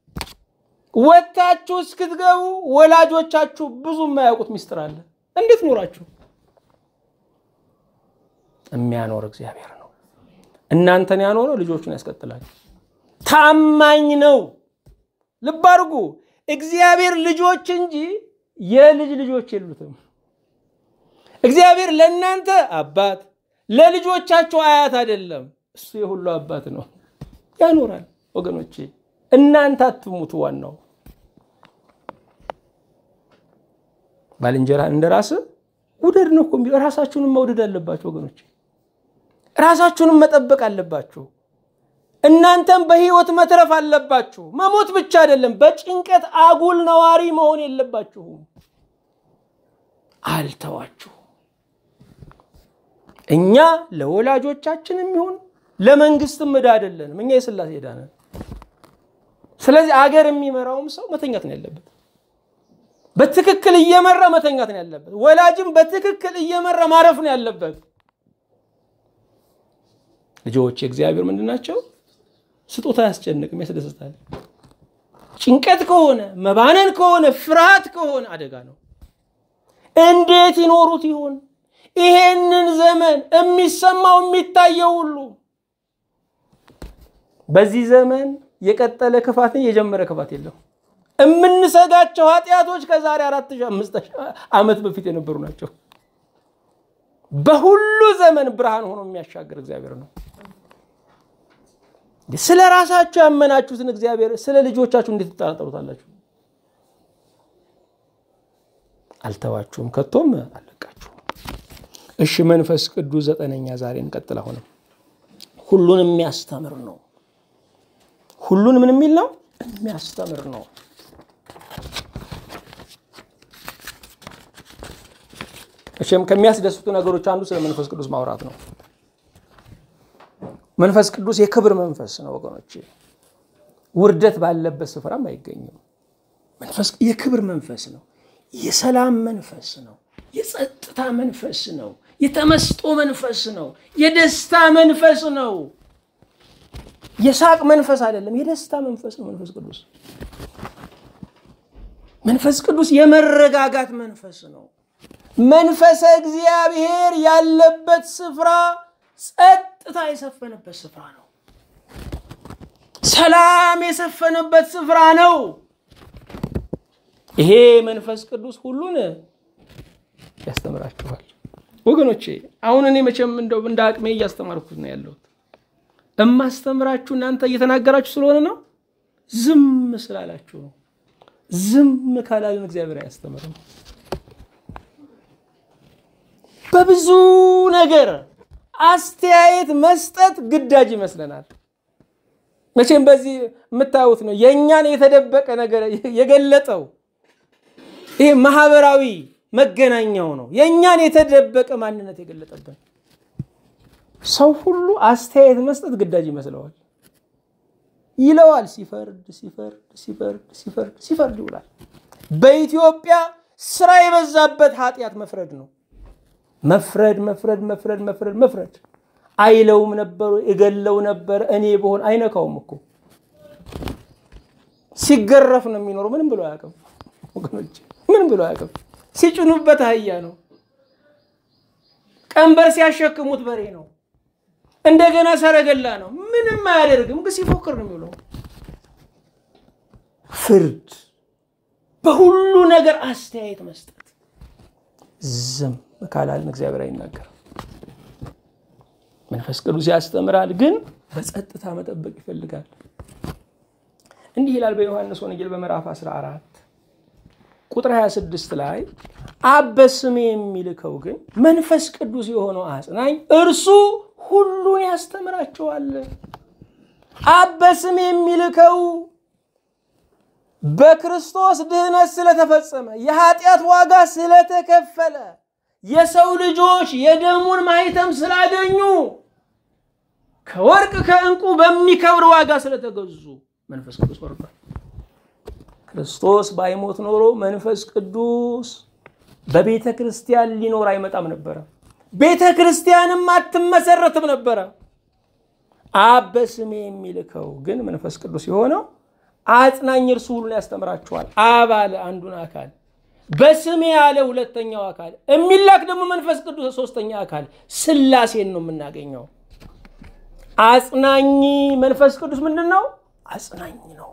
ወጥታችሁ እስክትገቡ ወላጆቻችሁ ብዙ የማያውቁት ሚስጥር አለ። እንዴት ኖራችሁ? የሚያኖር እግዚአብሔር ነው። እናንተን ያኖረው ልጆቹን ያስቀጥላል። ታማኝ ነው። ልብ አድርጉ። እግዚአብሔር ልጆች እንጂ የልጅ ልጆች የሉትም። እግዚአብሔር ለእናንተ አባት ለልጆቻቸው አያት አይደለም። እሱ የሁሉ አባት ነው። ያኖራል። ወገኖቼ እናንተ አትሙቱ። ዋናው ባልንጀራ እንደ ራስ ውደድ ነው እኮ የሚለው። ራሳችሁንም መውደድ አለባችሁ ወገኖቼ። ራሳችሁንም መጠበቅ አለባችሁ። እናንተም በህይወት መትረፍ አለባችሁ። መሞት ብቻ አይደለም፣ በጭንቀት አጉል ነዋሪ መሆን የለባችሁም። አልተዋችሁ እኛ ለወላጆቻችንም ይሁን ለመንግስትም ዕዳ አይደለንም። እኛ የሥላሴ ዕዳ ነን። ስለዚህ አገር የሚመራውም ሰው መተኛት ነው ያለበት። በትክክል እየመራ መተኛት ነው ያለበት። ወላጅም በትክክል እየመራ ማረፍ ነው ያለበት። ልጆች የእግዚአብሔር ምንድን ናቸው? ስጦታ አያስጨንቅም፣ ያስደስታል። ጭንቀት ከሆነ መባነን ከሆነ ፍርሃት ከሆነ አደጋ ነው። እንዴት ይኖሩት ይሆን? ይሄንን ዘመን የሚሰማው የሚታየው ሁሉ በዚህ ዘመን የቀጠለ ክፋትን የጀመረ ክፋት የለም። የምንሰጋቸው ኃጢአቶች ከዛሬ አራት ሺህ አምስት ሺህ ዓመት በፊት የነበሩ ናቸው። በሁሉ ዘመን ብርሃን ሆኖ የሚያሻገር እግዚአብሔር ነው። ስለ ራሳችሁ ያመናችሁትን እግዚአብሔር ስለ ልጆቻችሁ እንዴት ትጠራጠሩታላችሁ? አልተዋችሁም፣ ከቶም አልለቃችሁም። እሺ መንፈስ ቅዱስ ዘጠነኛ ዛሬ እንቀጥል። አሁንም ሁሉን የሚያስተምር ነው። ሁሉን ምን የሚል ነው? የሚያስተምር ነው። እሺም ከሚያስደስቱ ነገሮች አንዱ ስለ መንፈስ ቅዱስ ማውራት ነው። መንፈስ ቅዱስ የክብር መንፈስ ነው ወገኖች፣ ውርደት ባለበት ስፍራም አይገኝም። መንፈስ የክብር መንፈስ ነው። የሰላም መንፈስ ነው። የጸጥታ መንፈስ ነው። የተመስጦ መንፈስ ነው። የደስታ መንፈስ ነው። የሳቅ መንፈስ አይደለም፣ የደስታ መንፈስ ነው። መንፈስ ቅዱስ መንፈስ ቅዱስ የመረጋጋት መንፈስ ነው። መንፈሰ እግዚአብሔር ያለበት ስፍራ ጸጥታ የሰፈነበት ስፍራ ነው። ሰላም የሰፈነበት ስፍራ ነው። ይሄ መንፈስ ቅዱስ ሁሉን ያስተምራችኋል ወገኖቼ። አሁን እኔ መቼም እንደው እንደ አቅሜ እያስተማርኩት ነው ያለሁት። እማስተምራችሁ እናንተ እየተናገራችሁ ስለሆነ ነው። ዝም ስላላችሁ ነው። ዝም ካላልን እግዚአብሔር አያስተምርም። በብዙ ነገር አስተያየት መስጠት ግዳጅ ይመስለናል። መቼም በዚህ የምታዩት ነው የእኛን የተደበቀ ነገር የገለጠው ይሄ ማህበራዊ መገናኛው ነው። የእኛን የተደበቀ ማንነት የገለጠብን ሰው ሁሉ አስተያየት መስጠት ግዳጅ ይመስለዋል ይለዋል። ሲፈርድ ሲፈርድ ሲፈርድ ሲፈርድ ሲፈርድ ይውላል። በኢትዮጵያ ስራ የበዛበት ኃጢአት መፍረድ ነው። መፍረድ መፍረድ መፍረድ መፍረድ መፍረድ። አይለውም ነበር፣ እገለው ነበር። እኔ በሆን አይነካውም እኮ ሲገረፍ ነው የሚኖረው። ምንም ብሎ አያውቅም ወገኖች፣ ምንም ብሎ አያውቅም። ሲጭኑበት አህያ ነው። ቀንበር ሲያሸክሙት በሬ ነው። እንደገና ሰረገላ ነው። ምንም አያደርግም፣ ግን ሲፎክር ነው የሚውለው። ፍርድ፣ በሁሉ ነገር አስተያየት መስጠት። ዝም ካላልን እግዚአብሔር አይናገርም። መንፈስ ቅዱስ ያስተምራል፣ ግን በጸጥታ መጠበቅ ይፈልጋል። እንዲህ ይላል በዮሐንስ ወንጌል በምዕራፍ 14 ቁጥር 26 ላይ አብ በስሜ የሚልከው ግን መንፈስ ቅዱስ የሆነው አጽናኝ እርሱ ሁሉን ያስተምራቸዋል። አብ በስሜ የሚልከው በክርስቶስ ድህነት ስለተፈጸመ የኃጢአት ዋጋ ስለተከፈለ የሰው ልጆች የደሙን ማህተም ስላገኙ ከወርቅ ከዕንቁ በሚከብር ዋጋ ስለተገዙ መንፈስ ቅዱስ ወርዷል። ክርስቶስ ባይሞት ኖሮ መንፈስ ቅዱስ በቤተ ክርስቲያን ሊኖር አይመጣም ነበረ። ቤተ ክርስቲያንም አትመሰረትም ነበረ። አብ በስሜ የሚልከው ግን መንፈስ ቅዱስ የሆነው አጽናኝ እርሱ ሁሉን ያስተምራችኋል። አብ አለ አንዱን አካል፣ በስሜ ያለ ሁለተኛው አካል፣ የሚላክ ደግሞ መንፈስ ቅዱስ ሶስተኛ አካል፣ ስላሴን ነው የምናገኘው። አጽናኝ መንፈስ ቅዱስ ምንድን ነው? አጽናኝ ነው።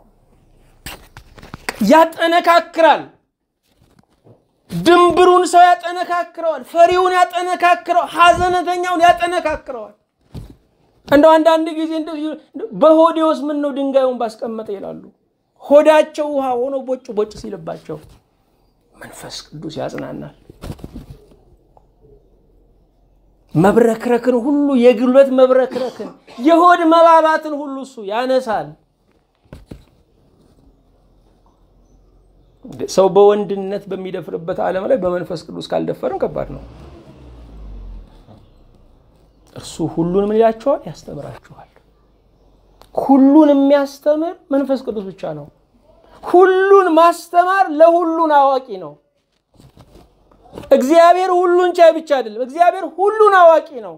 ያጠነካክራል። ድንብሩን ሰው ያጠነካክረዋል። ፈሪውን ያጠነካክረዋል። ሐዘነተኛውን ያጠነካክረዋል። እንደው አንዳንድ ጊዜ በሆዴ ውስጥ ምን ነው ድንጋዩን ባስቀመጠ ይላሉ። ሆዳቸው ውሃ ሆኖ ቦጭ ቦጭ ሲልባቸው መንፈስ ቅዱስ ያጽናናል። መብረክረክን ሁሉ የጉልበት መብረክረክን የሆድ መባባትን ሁሉ እሱ ያነሳል። ሰው በወንድነት በሚደፍርበት ዓለም ላይ በመንፈስ ቅዱስ ካልደፈርን ከባድ ነው። እርሱ ሁሉን ምን ይላችኋል? ያስተምራችኋል። ሁሉን የሚያስተምር መንፈስ ቅዱስ ብቻ ነው። ሁሉን ማስተማር ለሁሉን አዋቂ ነው። እግዚአብሔር ሁሉን ቻይ ብቻ አይደለም። እግዚአብሔር ሁሉን አዋቂ ነው።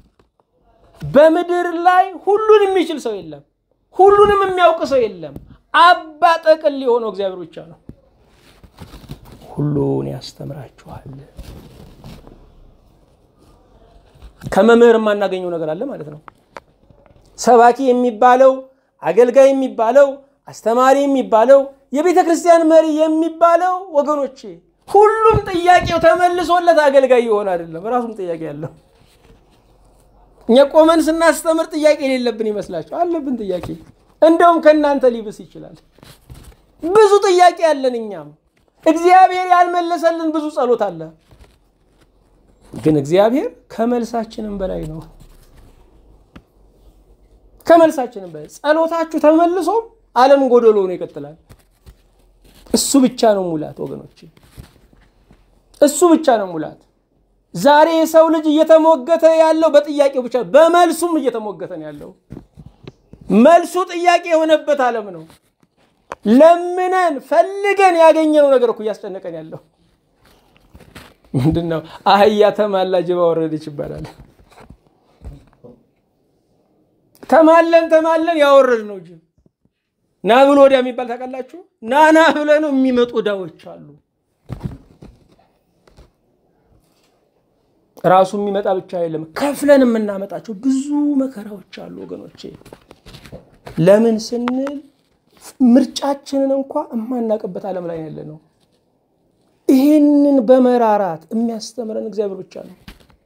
በምድር ላይ ሁሉን የሚችል ሰው የለም። ሁሉንም የሚያውቅ ሰው የለም። አባ ጠቅል የሆነው እግዚአብሔር ብቻ ነው። ሁሉን ያስተምራችኋል። ከመምህር የማናገኘው ነገር አለ ማለት ነው። ሰባኪ የሚባለው አገልጋይ የሚባለው አስተማሪ የሚባለው የቤተ ክርስቲያን መሪ የሚባለው ወገኖቼ ሁሉም ጥያቄው ተመልሶለት አገልጋይ የሆነ አይደለም። ራሱም ጥያቄ ያለው እኛ ቆመን ስናስተምር ጥያቄ የሌለብን ይመስላቸው አለብን ጥያቄ። እንደውም ከእናንተ ሊብስ ይችላል። ብዙ ጥያቄ አለን። እኛም እግዚአብሔር ያልመለሰልን ብዙ ጸሎት አለ። ግን እግዚአብሔር ከመልሳችንም በላይ ነው። ከመልሳችንም በላይ ጸሎታችሁ ተመልሶም ዓለም ጎደሎ ነው ይቀጥላል። እሱ ብቻ ነው ሙላት ወገኖች፣ እሱ ብቻ ነው ሙላት። ዛሬ የሰው ልጅ እየተሞገተ ያለው በጥያቄው ብቻ፣ በመልሱም እየተሞገተ ነው ያለው። መልሱ ጥያቄ የሆነበት ዓለም ነው። ለምነን ፈልገን ያገኘነው ነገር እኮ እያስጨነቀን ያለው ምንድን ነው? አህያ ተማላ ጅባ ወረደች ይባላል። ተማለን ተማለን ያወረድ ነው ጅብ ና ብሎ ወዲያ የሚባል ታውቃላችሁ? ና ና ብለ ነው የሚመጡ ዕዳዎች አሉ። ራሱ የሚመጣ ብቻ የለም፣ ከፍለን የምናመጣቸው ብዙ መከራዎች አሉ ወገኖቼ። ለምን ስንል ምርጫችንን እንኳ የማናውቅበት ዓለም ላይ ያለ ነው። ይህንን በመራራት የሚያስተምረን እግዚአብሔር ብቻ ነው።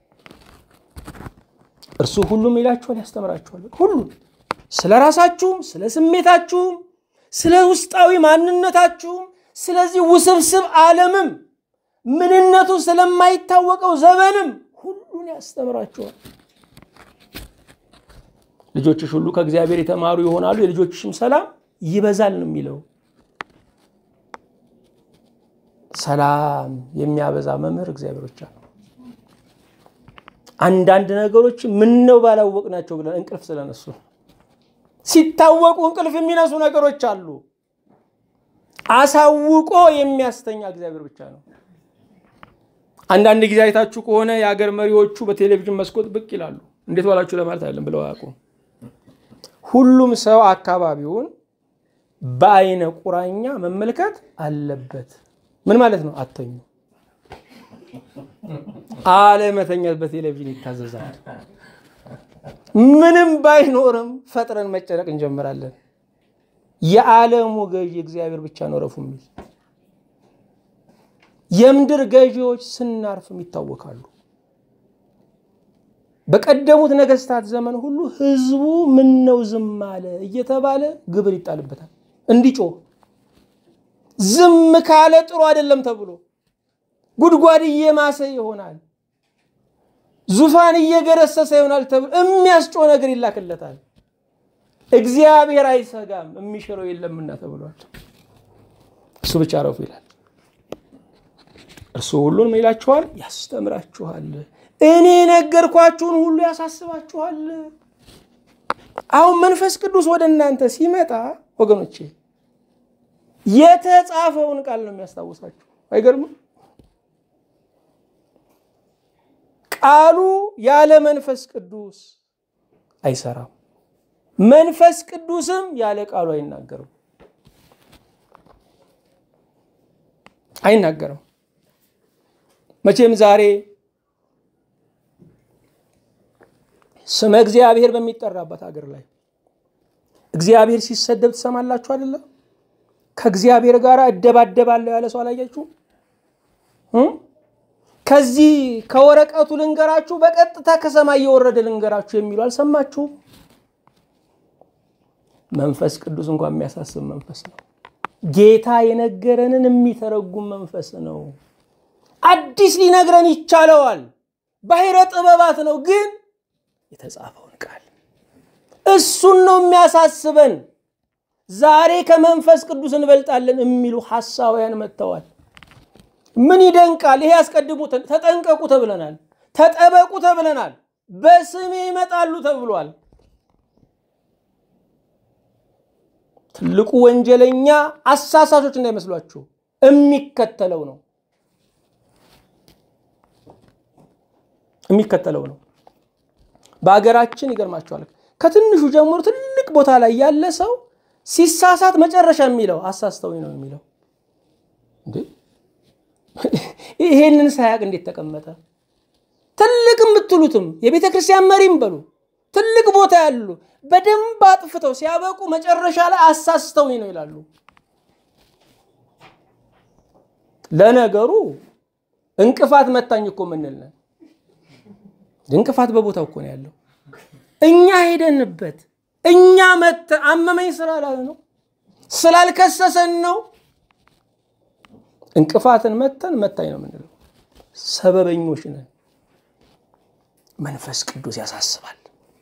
እርሱ ሁሉም ይላችኋል፣ ያስተምራችኋል። ሁሉም ስለ ራሳችሁም፣ ስለ ስሜታችሁም፣ ስለ ውስጣዊ ማንነታችሁም፣ ስለዚህ ውስብስብ ዓለምም ምንነቱ ስለማይታወቀው ዘመንም ሁሉን ያስተምራችኋል። ልጆችሽ ሁሉ ከእግዚአብሔር የተማሩ ይሆናሉ፣ የልጆችሽም ሰላም ይበዛል ነው የሚለው። ሰላም የሚያበዛ መምህር እግዚአብሔር ብቻ ነው። አንዳንድ ነገሮች ምን ነው ባላወቅናቸው ብለን እንቅልፍ ስለነሱ ሲታወቁ እንቅልፍ የሚነሱ ነገሮች አሉ። አሳውቆ የሚያስተኛ እግዚአብሔር ብቻ ነው። አንዳንድ ጊዜ አይታችሁ ከሆነ የሀገር መሪዎቹ በቴሌቪዥን መስኮት ብቅ ይላሉ። እንዴት ዋላችሁ ለማለት አይደለም ብለው አያውቁም። ሁሉም ሰው አካባቢውን በአይነ ቁራኛ መመልከት አለበት። ምን ማለት ነው? አተኙ። አለመተኛት በቴሌቪዥን ይታዘዛል። ምንም ባይኖርም ፈጥረን መጨነቅ እንጀምራለን። የዓለሙ ገዢ እግዚአብሔር ብቻ ነው ረፉ የሚል የምድር ገዢዎች ስናርፍም ይታወካሉ። በቀደሙት ነገስታት ዘመን ሁሉ ህዝቡ ምን ነው ዝም አለ እየተባለ ግብር ይጣልበታል እንዲጮህ። ዝም ካለ ጥሩ አይደለም ተብሎ ጉድጓድ እየማሰ ይሆናል፣ ዙፋን እየገረሰሰ ይሆናል ተብሎ የሚያስጮህ ነገር ይላክለታል። እግዚአብሔር አይሰጋም የሚሽረው የለምና ተብሏል። እሱ ብቻ ረፉ ይላል። እርሱ ሁሉን ምን ይላችኋል? ያስተምራችኋል። እኔ ነገርኳችሁን ሁሉ ያሳስባችኋል። አሁን መንፈስ ቅዱስ ወደ እናንተ ሲመጣ ወገኖቼ የተጻፈውን ቃል ነው የሚያስታውሳችሁ። አይገርምም? ቃሉ ያለ መንፈስ ቅዱስ አይሰራም። መንፈስ ቅዱስም ያለ ቃሉ አይናገርም አይናገርም። መቼም ዛሬ ስመ እግዚአብሔር በሚጠራበት ሀገር ላይ እግዚአብሔር ሲሰደብ ትሰማላችሁ አይደለም? ከእግዚአብሔር ጋር እደባደባለሁ ያለ ሰው አላያችሁ? ከዚህ ከወረቀቱ ልንገራችሁ፣ በቀጥታ ከሰማይ የወረደ ልንገራችሁ የሚሉ አልሰማችሁም? መንፈስ ቅዱስ እንኳን የሚያሳስብ መንፈስ ነው። ጌታ የነገረንን የሚተረጉም መንፈስ ነው። አዲስ ሊነግረን ይቻለዋል። ባሕረ ጥበባት ነው ግን የተጻፈውን ቃል እሱን ነው የሚያሳስበን። ዛሬ ከመንፈስ ቅዱስ እንበልጣለን የሚሉ ሐሳውያን መጥተዋል። ምን ይደንቃል! ይሄ አስቀድሞ ተጠንቀቁ ተብለናል፣ ተጠበቁ ተብለናል፣ በስሜ ይመጣሉ ተብሏል። ትልቁ ወንጀለኛ አሳሳሾች እንዳይመስሏችሁ የሚከተለው ነው የሚከተለው ነው። በሀገራችን ይገርማቸዋል። ከትንሹ ጀምሮ ትልቅ ቦታ ላይ ያለ ሰው ሲሳሳት መጨረሻ የሚለው አሳስተውኝ ነው የሚለው። እንዴ ይሄንን ሳያቅ እንዴት ተቀመጠ? ትልቅ የምትሉትም የቤተ ክርስቲያን መሪም በሉ ትልቅ ቦታ ያሉ በደንብ አጥፍተው ሲያበቁ መጨረሻ ላይ አሳስተውኝ ነው ይላሉ። ለነገሩ እንቅፋት መታኝ እኮ ምንል ነን። እንቅፋት በቦታው እኮ ነው ያለው። እኛ ሄደንበት እኛ መተ አመመኝ ስላላለ ነው ስላልከሰሰን ነው። እንቅፋትን መተን መታኝ ነው የምንለው። ሰበበኞች ነን። መንፈስ ቅዱስ ያሳስባል።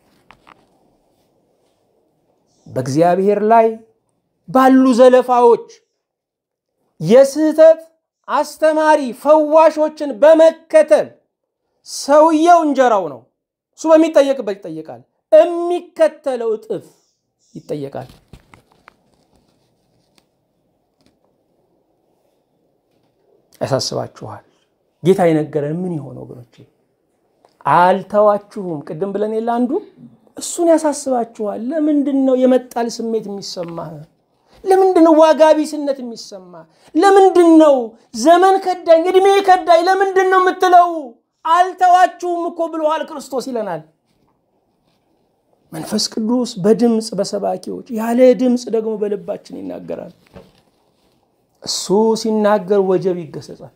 በእግዚአብሔር ላይ ባሉ ዘለፋዎች የስህተት አስተማሪ ፈዋሾችን በመከተል ሰውየው እንጀራው ነው። እሱ በሚጠየቅበት ይጠየቃል። የሚከተለው እጥፍ ይጠየቃል። ያሳስባችኋል። ጌታ የነገረን ምን የሆነ ወገኖቼ፣ አልተዋችሁም። ቅድም ብለን የለ አንዱ እሱን ያሳስባችኋል። ለምንድን ነው የመጣል ስሜት የሚሰማህ? ለምንድን ነው ዋጋ ቢስነት የሚሰማ? ለምንድን ነው ዘመን ከዳኝ፣ እድሜ ከዳኝ፣ ለምንድን ነው የምትለው? አልተዋችሁም እኮ ብለዋል ክርስቶስ ይለናል። መንፈስ ቅዱስ በድምፅ በሰባኪዎች ያለ ድምፅ ደግሞ በልባችን ይናገራል። እሱ ሲናገር ወጀብ ይገሰጻል።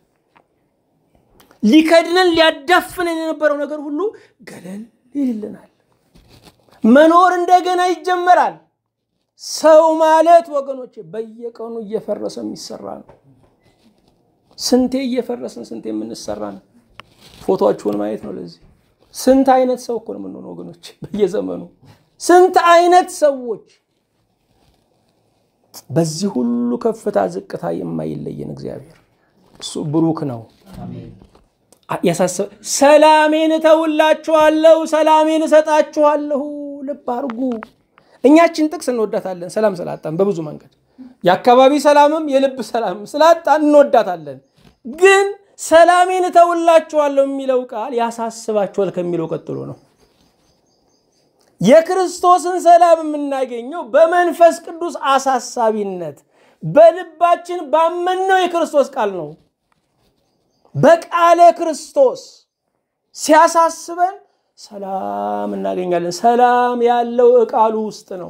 ሊከድነን ሊያዳፍነን የነበረው ነገር ሁሉ ገለል ይልልናል። መኖር እንደገና ይጀመራል። ሰው ማለት ወገኖች በየቀኑ እየፈረሰ የሚሰራ ነው። ስንቴ እየፈረስን ስንቴ የምንሰራ ነው። ፎቶችሁን ማየት ነው። ለዚህ ስንት አይነት ሰው እኮ ነው የምንሆነው ወገኖች፣ በየዘመኑ ስንት አይነት ሰዎች። በዚህ ሁሉ ከፍታ ዝቅታ የማይለየን እግዚአብሔር እሱ ብሩክ ነው። ያሳስብ ሰላሜን እተውላችኋለሁ፣ ሰላሜን እሰጣችኋለሁ። ልብ አድርጉ። እኛችን ጥቅስ እንወዳታለን፣ ሰላም ስላጣን በብዙ መንገድ የአካባቢ ሰላምም የልብ ሰላምም ስላጣን እንወዳታለን። ግን ሰላሜን እተውላችኋለሁ የሚለው ቃል ያሳስባችኋል ከሚለው ቀጥሎ ነው። የክርስቶስን ሰላም የምናገኘው በመንፈስ ቅዱስ አሳሳቢነት በልባችን ባመነው የክርስቶስ ቃል ነው። በቃለ ክርስቶስ ሲያሳስበን ሰላም እናገኛለን። ሰላም ያለው ቃሉ ውስጥ ነው።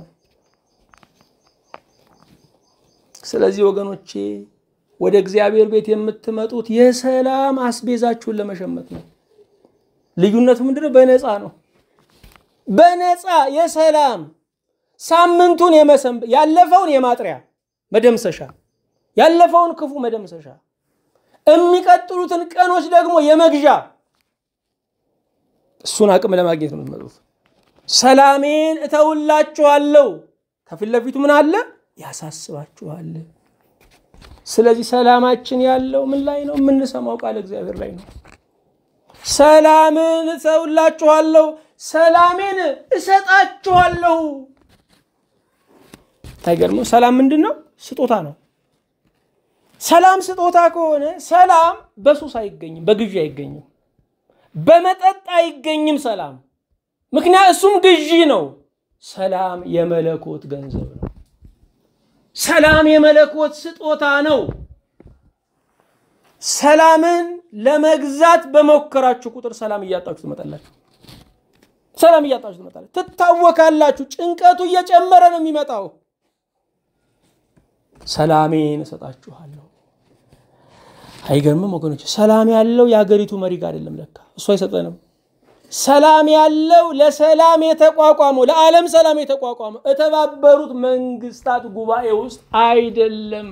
ስለዚህ ወገኖቼ ወደ እግዚአብሔር ቤት የምትመጡት የሰላም አስቤዛችሁን ለመሸመት ነው። ልዩነቱ ምንድነው? በነፃ ነው። በነፃ የሰላም ሳምንቱን የመሰንበ ያለፈውን የማጥሪያ መደምሰሻ ያለፈውን ክፉ መደምሰሻ የሚቀጥሉትን ቀኖች ደግሞ የመግዣ እሱን አቅም ለማግኘት ነው የምትመጡት። ሰላሜን እተውላችኋለሁ። ከፊት ለፊቱ ምን አለ? ያሳስባችኋል። ስለዚህ ሰላማችን ያለው ምን ላይ ነው? የምንሰማው ቃል እግዚአብሔር ላይ ነው። ሰላምን እተውላችኋለሁ፣ ሰላሜን እሰጣችኋለሁ። አይገርምም? ሰላም ምንድን ነው? ስጦታ ነው። ሰላም ስጦታ ከሆነ ሰላም በሱስ አይገኝም፣ በግዢ አይገኝም፣ በመጠጥ አይገኝም። ሰላም ምክንያት እሱም ግዢ ነው። ሰላም የመለኮት ገንዘብ ነው። ሰላም የመለኮት ስጦታ ነው። ሰላምን ለመግዛት በሞከራችሁ ቁጥር ሰላም እያጣችሁ ትመጣላችሁ። ሰላም እያጣችሁ ትመጣላችሁ። ትታወካላችሁ። ጭንቀቱ እየጨመረ ነው የሚመጣው። ሰላሜን እሰጣችኋለሁ። አይገርምም ወገኖች? ሰላም ያለው የሀገሪቱ መሪ ጋር አይደለም። ለካ እሱ አይሰጠንም። ሰላም ያለው ለሰላም የተቋቋመው ለዓለም ሰላም የተቋቋመው የተባበሩት መንግስታት ጉባኤ ውስጥ አይደለም።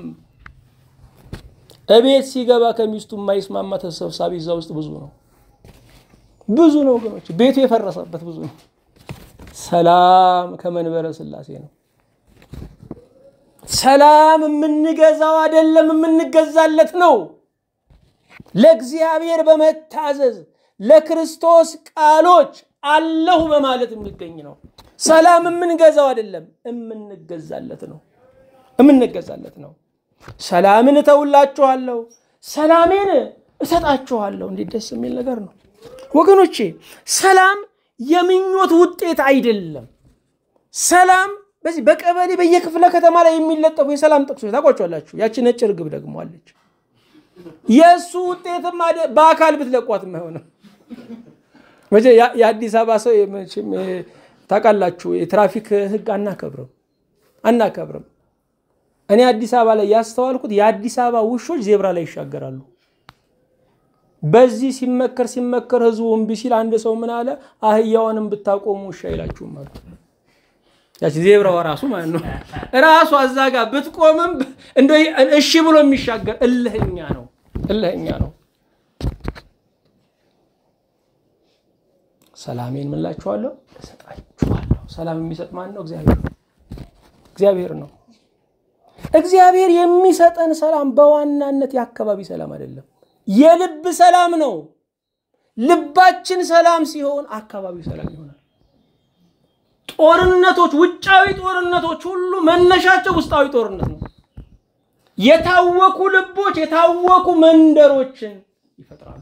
እቤት ሲገባ ከሚስቱ የማይስማማ ተሰብሳቢ እዛ ውስጥ ብዙ ነው፣ ብዙ ነው ወገኖች። ቤቱ የፈረሰበት ብዙ ነው። ሰላም ከመንበረ ሥላሴ ነው። ሰላም የምንገዛው አይደለም፣ የምንገዛለት ነው። ለእግዚአብሔር በመታዘዝ ለክርስቶስ ቃሎች አለሁ በማለት የሚገኝ ነው። ሰላም የምንገዛው አይደለም፣ የምንገዛለት ነው። የምንገዛለት ነው። ሰላምን እተውላችኋለሁ፣ ሰላሜን እሰጣችኋለሁ። እንዴት ደስ የሚል ነገር ነው ወገኖቼ! ሰላም የምኞት ውጤት አይደለም። ሰላም በዚህ በቀበሌ በየክፍለ ከተማ ላይ የሚለጠፉ የሰላም ጥቅሶች ታውቋቸዋላችሁ። ያቺ ነጭ ርግብ ደግሞ አለች። የእሱ ውጤትም በአካል ብትለቋት አይሆንም። የአዲስ አበባ ሰው ታውቃላችሁ፣ የትራፊክ ሕግ አናከብርም አናከብርም። እኔ አዲስ አበባ ላይ ያስተዋልኩት የአዲስ አበባ ውሾች ዜብራ ላይ ይሻገራሉ። በዚህ ሲመከር ሲመከር ህዝቡ እምቢ ሲል አንድ ሰው ምን አለ፣ አህያዋንም ብታቆሙ ውሻ አይላችሁም አሉ። ያቺ ዜብራዋ ራሱ ማለት ነው ራሱ አዛ ጋር ብትቆምም እንደ እሺ ብሎ የሚሻገር እልህኛ ነው፣ እልህኛ ነው። ሰላሜን ምን እላችኋለሁ እሰጣችኋለሁ። ሰላም የሚሰጥ ማን ነው? እግዚአብሔር ነው። እግዚአብሔር ነው። እግዚአብሔር የሚሰጠን ሰላም በዋናነት የአካባቢ ሰላም አይደለም፣ የልብ ሰላም ነው። ልባችን ሰላም ሲሆን አካባቢው ሰላም ይሆናል። ጦርነቶች፣ ውጫዊ ጦርነቶች ሁሉ መነሻቸው ውስጣዊ ጦርነት ነው። የታወኩ ልቦች የታወኩ መንደሮችን ይፈጥራሉ።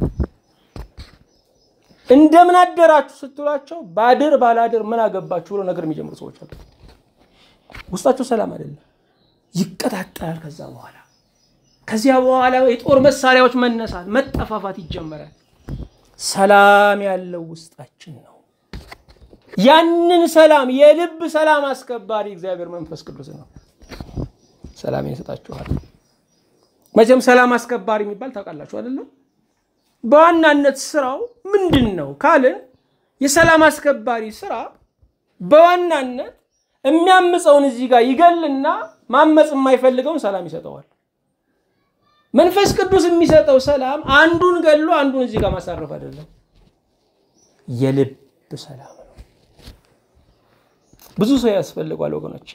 እንደምን አደራችሁ ስትሏቸው ባድር ባላድር ምን አገባችሁ ብሎ ነገር የሚጀምሩ ሰዎች አሉ። ውስጣቸው ሰላም አይደለም፣ ይቀጣጠላል። ከዛ በኋላ ከዚያ በኋላ የጦር መሳሪያዎች መነሳት፣ መጠፋፋት ይጀመራል። ሰላም ያለው ውስጣችን ነው። ያንን ሰላም የልብ ሰላም አስከባሪ እግዚአብሔር መንፈስ ቅዱስ ነው። ሰላም ይሰጣችኋል። መቼም ሰላም አስከባሪ የሚባል ታውቃላችሁ አይደለም? በዋናነት ስራው ምንድን ነው ካልን የሰላም አስከባሪ ስራ በዋናነት የሚያምፀውን እዚህ ጋር ይገልና ማመፅ የማይፈልገውን ሰላም ይሰጠዋል። መንፈስ ቅዱስ የሚሰጠው ሰላም አንዱን ገሎ አንዱን እዚህ ጋር ማሳረፍ አይደለም፣ የልብ ሰላም ነው። ብዙ ሰው ያስፈልጓል ወገኖቼ።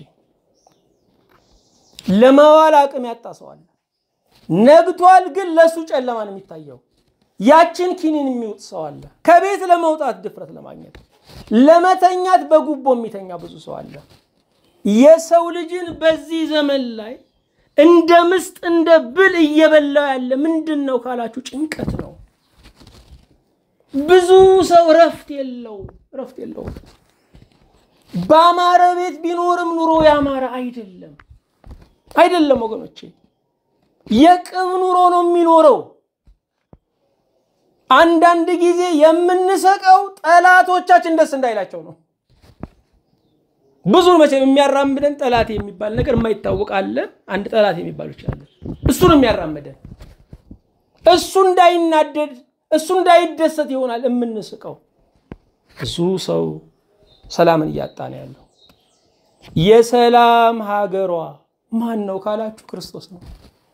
ለመዋል አቅም ያጣ ሰው አለ። ነግቷል፣ ግን ለእሱ ጨለማ ነው የሚታየው። ያችን ኪኒን የሚውጥ ሰው አለ። ከቤት ለመውጣት ድፍረት ለማግኘት ለመተኛት በጉቦ የሚተኛ ብዙ ሰው አለ። የሰው ልጅን በዚህ ዘመን ላይ እንደ ምስጥ እንደ ብል እየበላው ያለ ምንድን ነው ካላችሁ ጭንቀት ነው። ብዙ ሰው እረፍት የለው እረፍት የለውም። በአማረ ቤት ቢኖርም ኑሮ ያማረ አይደለም አይደለም ወገኖቼ የቅብ ኑሮ ነው የሚኖረው አንዳንድ ጊዜ የምንሰቀው ጠላቶቻችን ደስ እንዳይላቸው ነው ብዙ መቼም የሚያራምደን ጠላት የሚባል ነገር የማይታወቅ አለ አንድ ጠላት የሚባል ይችላለን እሱን የሚያራምደን እሱ እንዳይናደድ እሱ እንዳይደሰት ይሆናል የምንስቀው ብዙ ሰው ሰላምን እያጣ ነው ያለው የሰላም ሀገሯ ማን ነው ካላችሁ ክርስቶስ ነው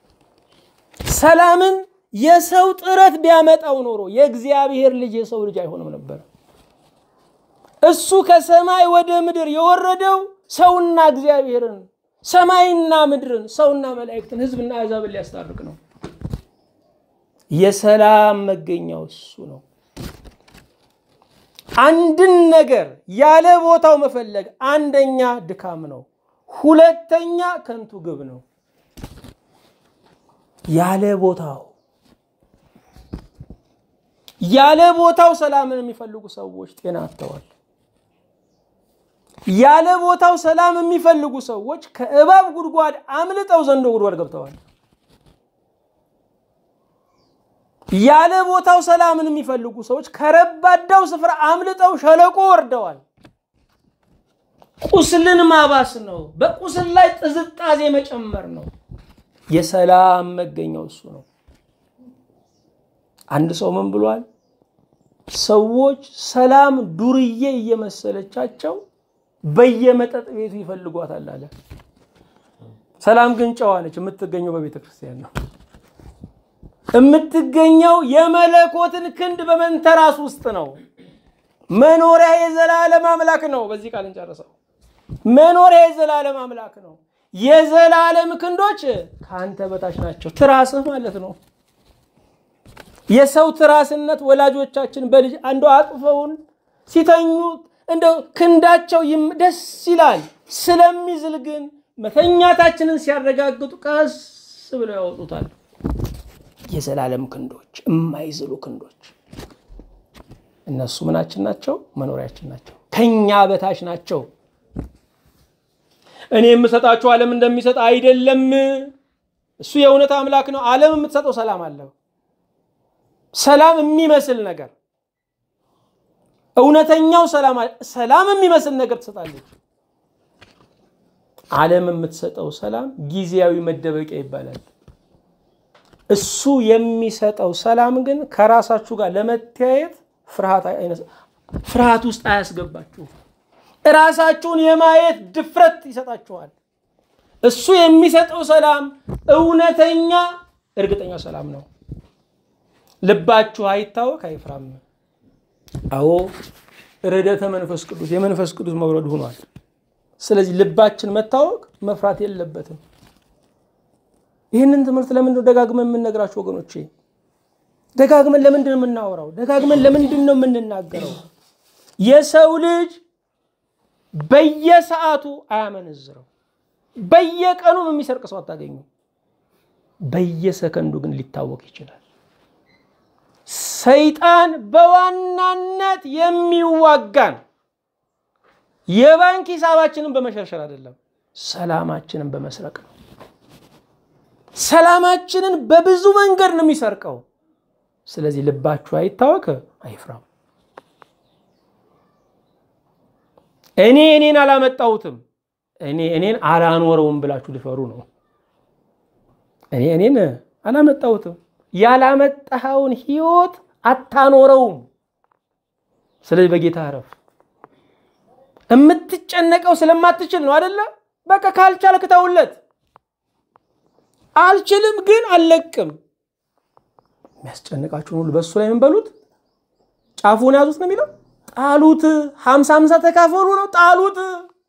ሰላምን የሰው ጥረት ቢያመጣው ኖሮ የእግዚአብሔር ልጅ የሰው ልጅ አይሆንም ነበር እሱ ከሰማይ ወደ ምድር የወረደው ሰውና እግዚአብሔርን ሰማይና ምድርን ሰውና መላእክትን ህዝብና አሕዛብን ሊያስታርቅ ነው የሰላም መገኛው እሱ ነው አንድን ነገር ያለ ቦታው መፈለግ አንደኛ ድካም ነው ሁለተኛ ከንቱ ግብ ነው ያለ ቦታው ያለ ቦታው ሰላምን የሚፈልጉ ሰዎች ጤና አጥተዋል ያለ ቦታው ሰላም የሚፈልጉ ሰዎች ከእባብ ጉድጓድ አምልጠው ዘንዶ ጉድጓድ ገብተዋል ያለ ቦታው ሰላምን የሚፈልጉ ሰዎች ከረባዳው ስፍራ አምልጠው ሸለቆ ወርደዋል ቁስልን ማባስ ነው በቁስል ላይ ጥዝጣዜ መጨመር ነው የሰላም መገኛው እሱ ነው አንድ ሰው ምን ብሏል ሰዎች ሰላም ዱርዬ እየመሰለቻቸው በየመጠጥ ቤቱ ይፈልጓታል አለ ሰላም ግን ጨዋ ነች የምትገኘው በቤተ ክርስቲያን ነው የምትገኘው የመለኮትን ክንድ በመንተራስ ውስጥ ነው መኖሪያ የዘላለም አምላክ ነው በዚህ ቃል እንጨርሰው መኖሪያ የዘላለም አምላክ ነው የዘላለም ክንዶች ከአንተ በታች ናቸው ትራስህ ማለት ነው የሰው ትራስነት ወላጆቻችን በልጅ አንዱ አቅፈውን ሲተኙ እንደ ክንዳቸው ደስ ይላል ስለሚዝል ግን መተኛታችንን ሲያረጋግጡ ቀስ ብለው ያወጡታል የዘላለም ክንዶች የማይዝሉ ክንዶች እነሱ ምናችን ናቸው መኖሪያችን ናቸው ከኛ በታች ናቸው እኔ የምሰጣችሁ ዓለም እንደሚሰጥ አይደለም እሱ የእውነት አምላክ ነው ዓለም የምትሰጠው ሰላም አለው ሰላም የሚመስል ነገር እውነተኛው ሰላም ሰላም የሚመስል ነገር ትሰጣለች ዓለም የምትሰጠው ሰላም ጊዜያዊ መደበቂያ ይባላል እሱ የሚሰጠው ሰላም ግን ከራሳችሁ ጋር ለመተያየት ፍርሃት ውስጥ አያስገባችሁ ራሳችሁን የማየት ድፍረት ይሰጣችኋል እሱ የሚሰጠው ሰላም እውነተኛ እርግጠኛ ሰላም ነው ልባችሁ አይታወክ አይፍራም አዎ ረደተ መንፈስ ቅዱስ የመንፈስ ቅዱስ መውረድ ሆኗል ስለዚህ ልባችን መታወቅ መፍራት የለበትም ይህንን ትምህርት ለምንድን ደጋግመን የምንነግራችሁ ወገኖቼ ደጋግመን ለምንድን ነው የምናወራው ደጋግመን ለምንድን ነው የምንናገረው የሰው ልጅ በየሰዓቱ አያመነዝረው በየቀኑ የሚሰርቅ ሰው አታገኙ በየሰከንዱ ግን ሊታወቅ ይችላል ሰይጣን በዋናነት የሚዋጋን የባንክ ሂሳባችንን በመሸርሸር አይደለም ሰላማችንን በመስረቅ ነው ሰላማችንን በብዙ መንገድ ነው የሚሰርቀው ስለዚህ ልባችሁ አይታወክ አይፍራም እኔ እኔን አላመጣሁትም እኔ እኔን አላኖረውም ብላችሁ ልፈሩ ነው እኔ እኔን አላመጣሁትም ያላመጣኸውን ህይወት አታኖረውም ስለዚህ በጌታ ረፍ የምትጨነቀው ስለማትችል ነው አደለ በቃ ካልቻልክ ተውለት አልችልም ግን አልለቅም የሚያስጨንቃችሁን ሁሉ በእሱ ላይ ምን በሉት ጫፉን ያዙት ነው የሚለው ጣሉት ሀምሳ ሀምሳ ተካፈሉ ነው ጣሉት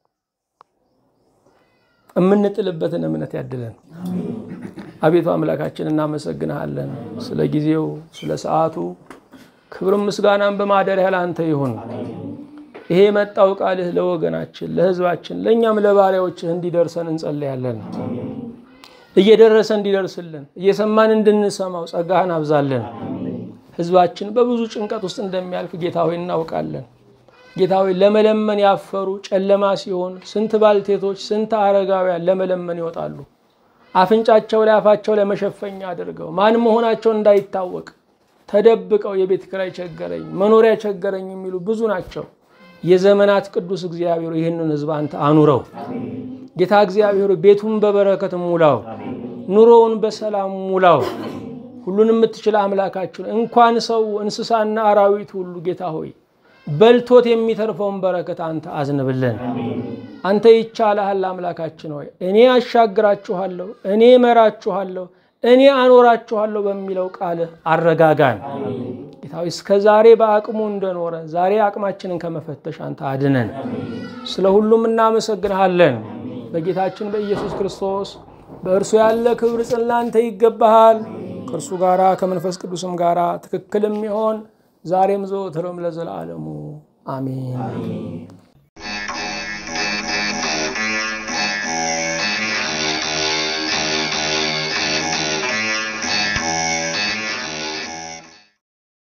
የምንጥልበትን እምነት ያድለን አቤቱ አምላካችን እናመሰግንሃለን ስለ ጊዜው ስለ ሰዓቱ ክብርም ምስጋናን በማደሪያ ለአንተ ይሁን ይሄ የመጣው ቃልህ ለወገናችን ለህዝባችን ለእኛም ለባሪያዎችህ እንዲደርሰን እንጸልያለን እየደረሰ እንዲደርስልን እየሰማን እንድንሰማው ጸጋህን አብዛለን ህዝባችን በብዙ ጭንቀት ውስጥ እንደሚያልፍ ጌታ ሆይ እናውቃለን ጌታ ሆይ ለመለመን ያፈሩ ጨለማ ሲሆን ስንት ባልቴቶች ስንት አረጋውያን ለመለመን ይወጣሉ። አፍንጫቸው ላይ አፋቸው ላይ መሸፈኛ አድርገው ማን መሆናቸው እንዳይታወቅ ተደብቀው የቤት ኪራይ ቸገረኝ፣ መኖሪያ ቸገረኝ የሚሉ ብዙ ናቸው። የዘመናት ቅዱስ እግዚአብሔር ይህንን ሕዝብ አንተ አኑረው። ጌታ እግዚአብሔር ቤቱን በበረከት ሙላው፣ ኑሮውን በሰላም ሙላው። ሁሉን የምትችል አምላካችን እንኳን ሰው እንስሳና አራዊት ሁሉ ጌታ ሆይ በልቶት የሚተርፈውን በረከት አንተ አዝንብልን። አንተ ይቻልሃል አምላካችን ሆይ እኔ አሻግራችኋለሁ፣ እኔ እመራችኋለሁ፣ እኔ አኖራችኋለሁ በሚለው ቃል አረጋጋን። ጌታዊ እስከ ዛሬ በአቅሙ እንደኖረ ዛሬ አቅማችንን ከመፈተሽ አንተ አድነን። ስለ ሁሉም እናመሰግንሃለን። በጌታችን በኢየሱስ ክርስቶስ በእርሱ ያለ ክብር ጽን ላንተ ይገባሃል። ከእርሱ ጋራ ከመንፈስ ቅዱስም ጋራ ትክክልም ይሆን ዛሬም ዘወትርም ለዘላለሙ አሜን።